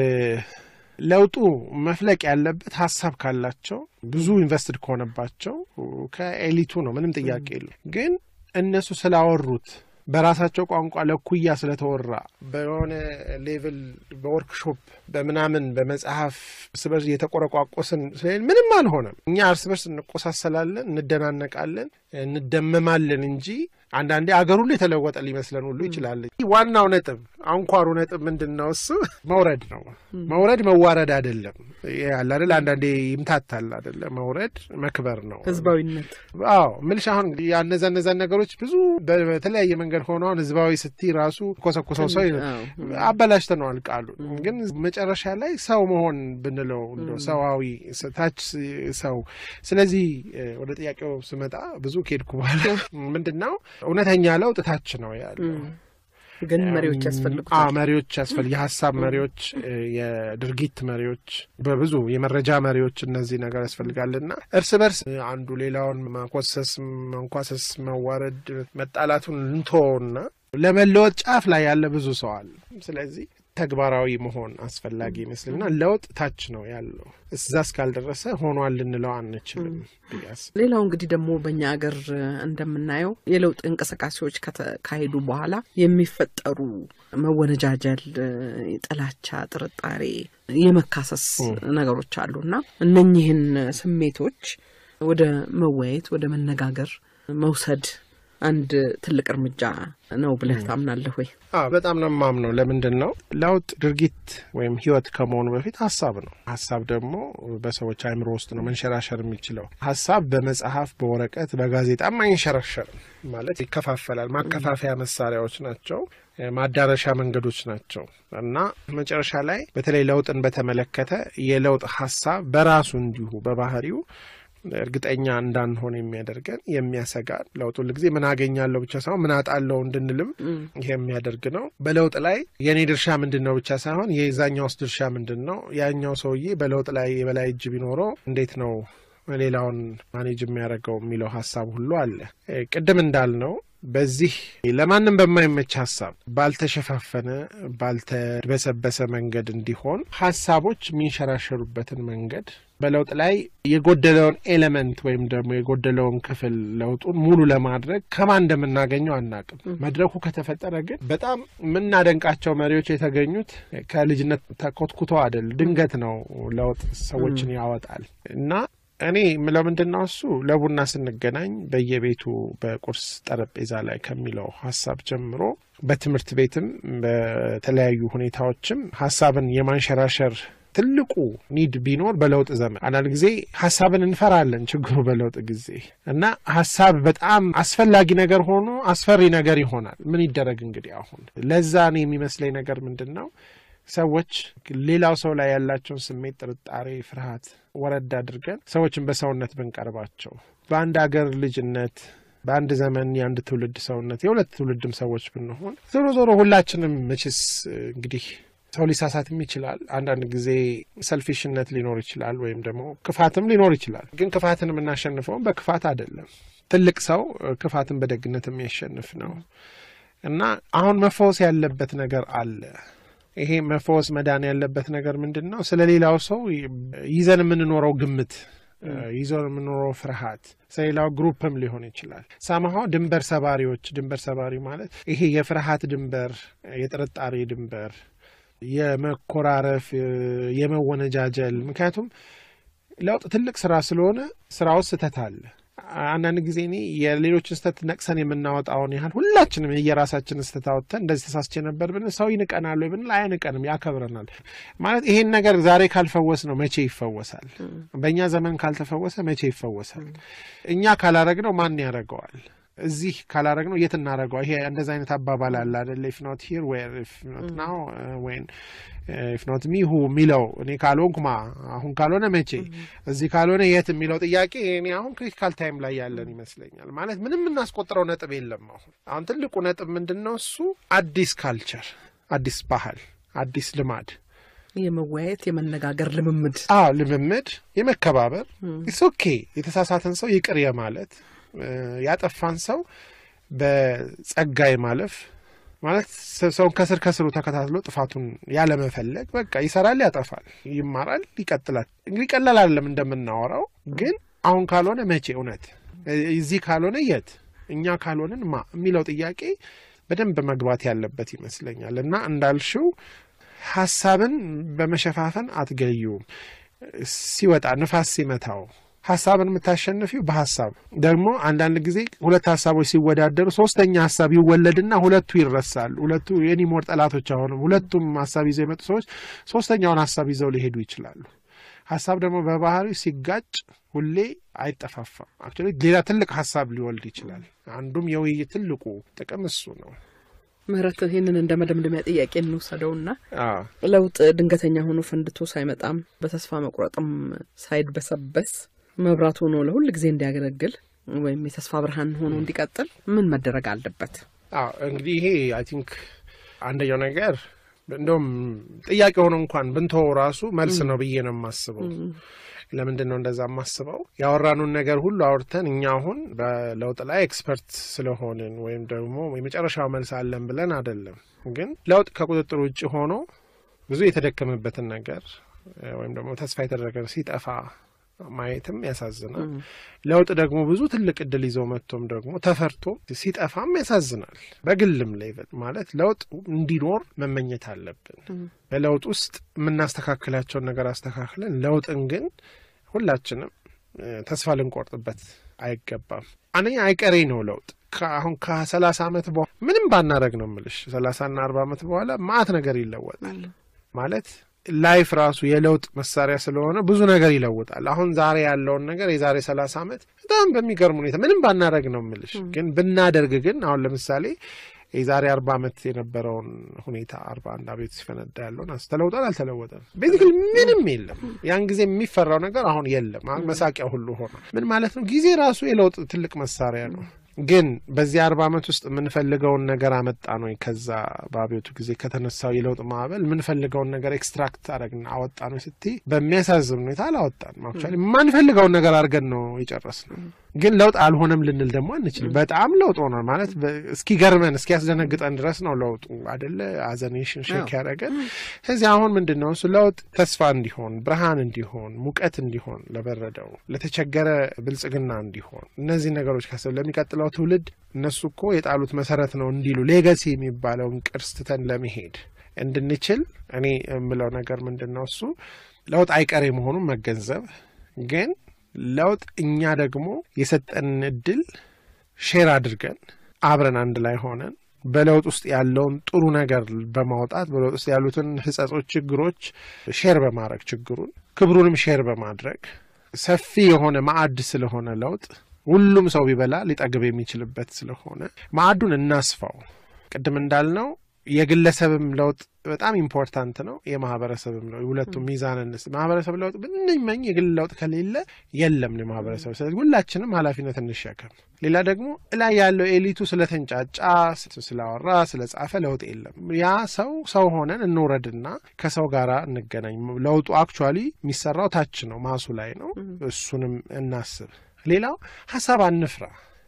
ለውጡ መፍለቅ ያለበት ሀሳብ ካላቸው ብዙ ኢንቨስትድ ከሆነባቸው ከኤሊቱ ነው፣ ምንም ጥያቄ የለም። ግን እነሱ ስላወሩት በራሳቸው ቋንቋ ለኩያ ስለተወራ በሆነ ሌቭል በወርክሾፕ በምናምን በመጽሐፍ እርስ በርስ እየተቆረቋቆስን ስለሌለ ምንም አልሆነም። እኛ እርስ በርስ እንቆሳሰላለን፣ እንደናነቃለን፣ እንደመማለን እንጂ አንዳንዴ አገር ሁሉ የተለወጠ ሊመስለን ሁሉ ይችላል። ዋናው ነጥብ አንኳሩ ነጥብ ምንድን ነው? እሱ መውረድ ነው። መውረድ መዋረድ አይደለም። ያለ አይደል? አንዳንዴ ይምታታል አይደለ? መውረድ መክበር ነው። ህዝባዊነት አዎ ምልሽ አሁን ያነዛ እነዛን ነገሮች ብዙ በተለያየ መንገድ ሆነውን ህዝባዊ ስቲ ራሱ ኮሰኮሰው ሰው አበላሽተነዋል ቃሉ። ግን መጨረሻ ላይ ሰው መሆን ብንለው እንደው ሰዋዊ ታች ሰው። ስለዚህ ወደ ጥያቄው ስመጣ ብዙ ከሄድኩ በኋላ ምንድን ነው እውነተኛ ለውጥ ታች ነው ያለው። ግን መሪዎች ያስፈልጉታል። መሪዎች ያስፈልግ የሀሳብ መሪዎች፣ የድርጊት መሪዎች፣ በብዙ የመረጃ መሪዎች እነዚህ ነገር ያስፈልጋልና እርስ በርስ አንዱ ሌላውን ማኮሰስ፣ መንኳሰስ፣ መዋረድ፣ መጣላቱን እንቶና ለመለወጥ ጫፍ ላይ ያለ ብዙ ሰው አለ። ስለዚህ ተግባራዊ መሆን አስፈላጊ ይመስልና ለውጥ ታች ነው ያለው። እዛ እስካልደረሰ ሆኗል ልንለው አንችልም ብያስ ሌላው እንግዲህ ደግሞ በእኛ ሀገር እንደምናየው የለውጥ እንቅስቃሴዎች ከተካሄዱ በኋላ የሚፈጠሩ መወነጃጀል፣ ጥላቻ፣ ጥርጣሬ፣ የመካሰስ ነገሮች አሉና እነኚህን ስሜቶች ወደ መወያየት ወደ መነጋገር መውሰድ አንድ ትልቅ እርምጃ ነው ብለህ ታምናለህ ወይ? በጣም ነው የማምነው። ለምንድን ነው ለውጥ ድርጊት ወይም ህይወት ከመሆኑ በፊት ሀሳብ ነው። ሀሳብ ደግሞ በሰዎች አእምሮ ውስጥ ነው መንሸራሸር የሚችለው። ሀሳብ በመጽሐፍ በወረቀት በጋዜጣም አይንሸራሸርም። ማለት ይከፋፈላል። ማከፋፈያ መሳሪያዎች ናቸው፣ ማዳረሻ መንገዶች ናቸው እና መጨረሻ ላይ በተለይ ለውጥን በተመለከተ የለውጥ ሀሳብ በራሱ እንዲሁ በባህሪው እርግጠኛ እንዳንሆን የሚያደርገን የሚያሰጋን ለውጥ ሁል ጊዜ ምን አገኛለሁ ብቻ ሳይሆን ምን አጣለሁ እንድንልም ይሄ የሚያደርግ ነው። በለውጥ ላይ የእኔ ድርሻ ምንድን ነው ብቻ ሳይሆን የዛኛውስ ድርሻ ምንድን ነው? ያኛው ሰውዬ በለውጥ ላይ የበላይ እጅ ቢኖረው እንዴት ነው ሌላውን ማኔጅ የሚያደርገው የሚለው ሀሳብ ሁሉ አለ። ቅድም እንዳልነው በዚህ ለማንም በማይመች ሀሳብ ባልተሸፋፈነ ባልተበሰበሰ መንገድ እንዲሆን ሀሳቦች የሚንሸራሸሩበትን መንገድ በለውጥ ላይ የጎደለውን ኤሌመንት ወይም ደግሞ የጎደለውን ክፍል ለውጡን ሙሉ ለማድረግ ከማን እንደምናገኘው አናቅም። መድረኩ ከተፈጠረ ግን በጣም የምናደንቃቸው መሪዎች የተገኙት ከልጅነት ተኮትኩተው አይደል፣ ድንገት ነው ለውጥ ሰዎችን ያወጣል እና እኔ ምለው ምንድን ነው እሱ ለቡና ስንገናኝ በየቤቱ በቁርስ ጠረጴዛ ላይ ከሚለው ሀሳብ ጀምሮ በትምህርት ቤትም በተለያዩ ሁኔታዎችም ሀሳብን የማንሸራሸር ትልቁ ኒድ ቢኖር በለውጥ ዘመን አንዳንድ ጊዜ ሀሳብን እንፈራለን። ችግሩ በለውጥ ጊዜ እና ሀሳብ በጣም አስፈላጊ ነገር ሆኖ አስፈሪ ነገር ይሆናል። ምን ይደረግ እንግዲህ አሁን ለዛ እኔ የሚመስለኝ ነገር ምንድን ነው ሰዎች ሌላው ሰው ላይ ያላቸውን ስሜት፣ ጥርጣሬ፣ ፍርሃት ወረድ አድርገን ሰዎችን በሰውነት ብንቀርባቸው በአንድ አገር ልጅነት በአንድ ዘመን የአንድ ትውልድ ሰውነት የሁለት ትውልድም ሰዎች ብንሆን ዞሮ ዞሮ ሁላችንም መቼስ እንግዲህ ሰው ሊሳሳትም ይችላል። አንዳንድ ጊዜ ሰልፊሽነት ሊኖር ይችላል፣ ወይም ደግሞ ክፋትም ሊኖር ይችላል። ግን ክፋትን የምናሸንፈውም በክፋት አይደለም። ትልቅ ሰው ክፋትን በደግነት የሚያሸንፍ ነው እና አሁን መፈወስ ያለበት ነገር አለ። ይሄ መፈወስ መዳን ያለበት ነገር ምንድን ነው? ስለ ሌላው ሰው ይዘን የምንኖረው ግምት ይዞን የምንኖረው ፍርሃት ስለሌላው ግሩፕም ሊሆን ይችላል። ሳምሃ ድንበር ሰባሪዎች ድንበር ሰባሪ ማለት ይሄ የፍርሃት ድንበር፣ የጥርጣሬ ድንበር የመኮራረፍ የመወነጃጀል ምክንያቱም ለውጥ ትልቅ ስራ ስለሆነ ስራ ውስጥ ስህተት አለ። አንዳንድ ጊዜ እኔ የሌሎችን ስህተት ነቅሰን የምናወጣውን ያህል ሁላችንም የየራሳችን ስህተት አወጥተን እንደዚህ ተሳስቼ ነበር ብንል ሰው ይንቀናል ወይ ብንል አያንቀንም፣ ያከብረናል። ማለት ይሄን ነገር ዛሬ ካልፈወስ ነው መቼ ይፈወሳል? በእኛ ዘመን ካልተፈወሰ መቼ ይፈወሳል? እኛ ካላረግነው ማን ያደርገዋል? እዚህ ካላረግ ነው የት እናደረገው? ይሄ እንደዚ አይነት አባባል አለ አደለ? ኢፍ ኖት ሂር ዌር ኢፍ ኖት ናው ወይን ኢፍ ኖት ሚ ሁ የሚለው እኔ ካልሆንኩ ማ አሁን ካልሆነ መቼ እዚህ ካልሆነ የት የሚለው ጥያቄ እኔ አሁን ክሪቲካል ታይም ላይ ያለን ይመስለኛል። ማለት ምንም የምናስቆጥረው ነጥብ የለም። አሁን አሁን ትልቁ ነጥብ ምንድን ነው? እሱ አዲስ ካልቸር፣ አዲስ ባህል፣ አዲስ ልማድ የመወያየት የመነጋገር ልምምድ አዎ ልምምድ፣ የመከባበር ኢትስ ኦኬ የተሳሳተን ሰው ይቅር የማለት ያጠፋን ሰው በጸጋ የማለፍ ማለት ሰውን ከስር ከስሩ ተከታትሎ ጥፋቱን ያለመፈለግ በቃ ይሰራል፣ ያጠፋል፣ ይማራል፣ ይቀጥላል። እንግዲህ ቀላል አይደለም እንደምናወራው፣ ግን አሁን ካልሆነ መቼ እውነት እዚህ ካልሆነ የት እኛ ካልሆንን ማ የሚለው ጥያቄ በደንብ መግባት ያለበት ይመስለኛል። እና እንዳልሽው ሀሳብን በመሸፋፈን አትገዩም። ሲወጣ ንፋስ ሲመታው ሀሳብን የምታሸንፊው በሀሳብ ደግሞ አንዳንድ ጊዜ ሁለት ሀሳቦች ሲወዳደሩ ሶስተኛ ሀሳብ ይወለድና ሁለቱ ይረሳሉ። ሁለቱ የኒሞር ጠላቶች አሁንም ሁለቱም ሀሳብ ይዘው የመጡ ሰዎች ሶስተኛውን ሀሳብ ይዘው ሊሄዱ ይችላሉ። ሀሳብ ደግሞ በባህሪው ሲጋጭ ሁሌ አይጠፋፋም። አክቹዋሊ ሌላ ትልቅ ሀሳብ ሊወልድ ይችላል። አንዱም የውይይት ትልቁ ጥቅም እሱ ነው። ምህረት ይህንን እንደ መደምደሚያ ጥያቄ እንውሰደውና አዎ ለውጥ ድንገተኛ ሆኖ ፈንድቶ ሳይመጣም በተስፋ መቁረጥም ሳይድበሰበስ መብራት ሆኖ ለሁል ጊዜ እንዲያገለግል ወይም የተስፋ ብርሃን ሆኖ እንዲቀጥል ምን መደረግ አለበት? አዎ እንግዲህ ይሄ አይ ቲንክ አንደኛው ነገር እንደውም ጥያቄ ሆኖ እንኳን ብንተወው ራሱ መልስ ነው ብዬ ነው የማስበው። ለምንድን ነው እንደዛ የማስበው? ያወራኑን ነገር ሁሉ አውርተን እኛ አሁን በለውጥ ላይ ኤክስፐርት ስለሆንን ወይም ደግሞ የመጨረሻው መልስ አለን ብለን አይደለም። ግን ለውጥ ከቁጥጥር ውጭ ሆኖ ብዙ የተደከመበትን ነገር ወይም ደግሞ ተስፋ የተደረገ ሲጠፋ ማየትም ያሳዝናል። ለውጥ ደግሞ ብዙ ትልቅ እድል ይዘው መጥቶም ደግሞ ተፈርቶ ሲጠፋም ያሳዝናል። በግልም ሌቭል ማለት ለውጥ እንዲኖር መመኘት አለብን። በለውጥ ውስጥ የምናስተካክላቸውን ነገር አስተካክለን ለውጥን ግን ሁላችንም ተስፋ ልንቆርጥበት አይገባም። አንደኛ አይቀሬ ነው ለውጥ አሁን ከሰላሳ ዓመት በኋላ ምንም ባናረግ ነው ምልሽ ሰላሳና አርባ ዓመት በኋላ ማአት ነገር ይለወጣል ማለት ላይፍ ራሱ የለውጥ መሳሪያ ስለሆነ ብዙ ነገር ይለውጣል። አሁን ዛሬ ያለውን ነገር የዛሬ ሰላሳ ዓመት በጣም በሚገርም ሁኔታ ምንም ባናደረግ ነው ምልሽ። ግን ብናደርግ ግን አሁን ለምሳሌ የዛሬ አርባ ዓመት የነበረውን ሁኔታ አርባ አንድ አቤት ሲፈነዳ ያለውን ተለውጧል አልተለወጠም? ቤዚክል ምንም የለም። ያን ጊዜ የሚፈራው ነገር አሁን የለም። መሳቂያ ሁሉ ሆነ። ምን ማለት ነው? ጊዜ ራሱ የለውጥ ትልቅ መሳሪያ ነው። ግን በዚህ አርባ ዓመት ውስጥ የምንፈልገውን ነገር አመጣ ነው? ከዛ በአብዮቱ ጊዜ ከተነሳው የለውጥ ማዕበል የምንፈልገውን ነገር ኤክስትራክት አረግና አወጣ ነው ስትይ በሚያሳዝን ሁኔታ አላወጣን። አክቹዋሊ የማንፈልገውን ነገር አድርገን ነው የጨረስ ነው። ግን ለውጥ አልሆነም ልንል ደግሞ አንችልም። በጣም ለውጥ ሆኗል ማለት በ- እስኪገርመን እስኪያስደነግጠን ድረስ ነው ለውጡ አደለ አዘኔሽን ሼክ ያደረገን። ስለዚህ አሁን ምንድን ነው እሱ ለውጥ ተስፋ እንዲሆን ብርሃን እንዲሆን ሙቀት እንዲሆን ለበረደው ለተቸገረ ብልጽግና እንዲሆን እነዚህ ነገሮች ካሰብ ለሚቀጥለው ትውልድ እነሱ እኮ የጣሉት መሰረት ነው እንዲሉ ሌጋሲ የሚባለውን ቅርስ ትተን ለመሄድ እንድንችል እኔ የምለው ነገር ምንድን ነው እሱ ለውጥ አይቀሬ መሆኑን መገንዘብ ግን ለውጥ እኛ ደግሞ የሰጠንን እድል ሼር አድርገን አብረን አንድ ላይ ሆነን በለውጥ ውስጥ ያለውን ጥሩ ነገር በማውጣት በለውጥ ውስጥ ያሉትን ሕጸጾች፣ ችግሮች ሼር በማድረግ ችግሩን ክብሩንም ሼር በማድረግ ሰፊ የሆነ ማዕድ ስለሆነ ለውጥ ሁሉም ሰው ቢበላ ሊጠግብ የሚችልበት ስለሆነ ማዕዱን እናስፋው። ቅድም እንዳልነው የግለሰብም ለውጥ በጣም ኢምፖርታንት ነው። የማህበረሰብም ነው። ሁለቱም ሚዛን እንስ ማህበረሰብ ለውጥ ብንመኝ የግል ለውጥ ከሌለ የለም የማህበረሰብ። ስለዚህ ሁላችንም ኃላፊነት እንሸከም። ሌላ ደግሞ እላይ ያለው ኤሊቱ ስለተንጫጫ ስላወራ ስለጻፈ ለውጥ የለም። ያ ሰው ሰው ሆነን እንውረድና ከሰው ጋር እንገናኝ። ለውጡ አክቹዋሊ የሚሰራው ታች ነው፣ ማሱ ላይ ነው። እሱንም እናስብ። ሌላው ሀሳብ አንፍራ፣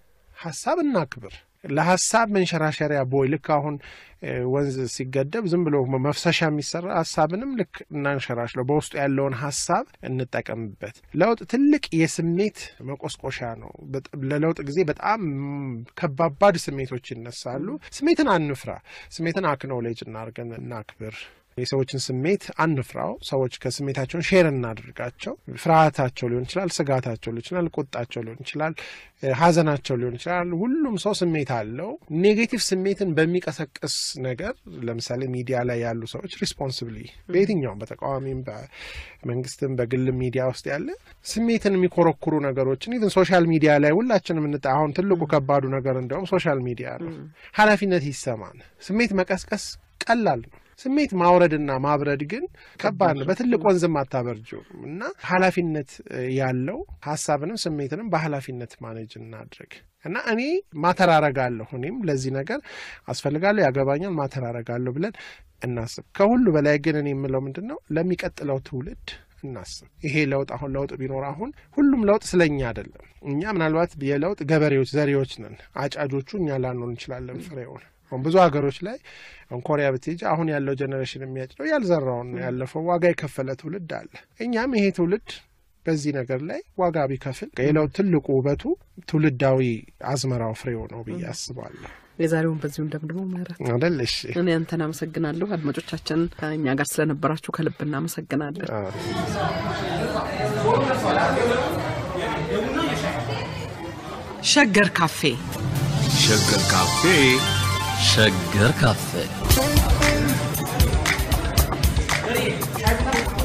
ሀሳብ እናክብር። ለሀሳብ መንሸራሸሪያ ቦይ ልክ አሁን እ፣ ወንዝ ሲገደብ ዝም ብሎ መፍሰሻ የሚሰራ ሀሳብንም ልክ እናንሸራሽለው፣ በውስጡ ያለውን ሀሳብ እንጠቀምበት። ለውጥ ትልቅ የስሜት መቆስቆሻ ነው። በጥ- ለለውጥ ጊዜ በጣም ም፣ ከባባድ ስሜቶች ይነሳሉ። ስሜትን አንፍራ። ስሜትን አክኖሌጅ እናርገን፣ እናክብር። የሰዎችን ስሜት አንፍራው። ሰዎች ከስሜታቸውን ሼር እናድርጋቸው። ፍርሃታቸው ሊሆን ይችላል፣ ስጋታቸው ሊሆን ይችላል፣ ቁጣቸው ሊሆን ይችላል፣ እ፣ ሀዘናቸው ሊሆን ይችላል። ሁሉም ሰው ስሜት አለው። ኔጌቲቭ ስሜትን በሚቀሰቅስ ነገር ለምሳሌ ሚዲያ ላይ ያሉ ሰዎች ሪስፖንስብሊ በየትኛውም በተቃዋሚም በመንግስትም በግልም ሚዲያ ውስጥ ያለ ስሜትን የሚኮረኩሩ ነገሮችን ኢቨን ሶሻል ሚዲያ ላይ ሁላችንም እንጣ አሁን ትልቁ ከባዱ ነገር እንዲያውም ሶሻል ሚዲያ ነው። ኃላፊነት ይሰማን። ስሜት መቀስቀስ ቀላል ነው። ስሜት ማውረድና ማብረድ ግን ከባድ ነው። በትልቅ ወንዝም አታበርጁም እና ኃላፊነት እ፣ ያለው ሀሳብንም ስሜትንም በኃላፊነት ማኔጅ እናድርግ እና እኔ ማተራረጋለሁ እኔም ለዚህ ነገር አስፈልጋለሁ፣ ያገባኛል፣ ማተራረጋለሁ ብለን እናስብ። ከሁሉ በላይ ግን እኔ የምለው ምንድን ነው ለሚቀጥለው ትውልድ እናስብ። ይሄ ለውጥ አሁን ለውጥ ቢኖር አሁን ሁሉም ለውጥ ስለኛ አይደለም። እኛ ምናልባት የለውጥ ገበሬዎች ዘሪዎች ነን። አጫጆቹ እኛ ላንሆን እንችላለን ፍሬውን አሁን ብዙ ሀገሮች ላይ አሁን ኮሪያ ብትሄጂ አሁን ያለው ጀኔሬሽን የሚያጭደው ያልዘራውን ነው ያለፈው ዋጋ የከፈለ ትውልድ አለ። እኛም ይሄ ትውልድ በዚህ ነገር ላይ ዋጋ ቢከፍል የለውጥ ትልቁ ውበቱ ትውልዳዊ አዝመራው ፍሬው ነው ብዬ አስባለሁ። የዛሬውን በዚሁ እንደምድሞ ምህረት አደል? እሺ እኔ አንተን አመሰግናለሁ። አድማጮቻችን ከእኛ ጋር ስለነበራችሁ ከልብ እናመሰግናለን። አዎ። ሸገር ካፌ ሸገር ካፌ ሸገር ካፌ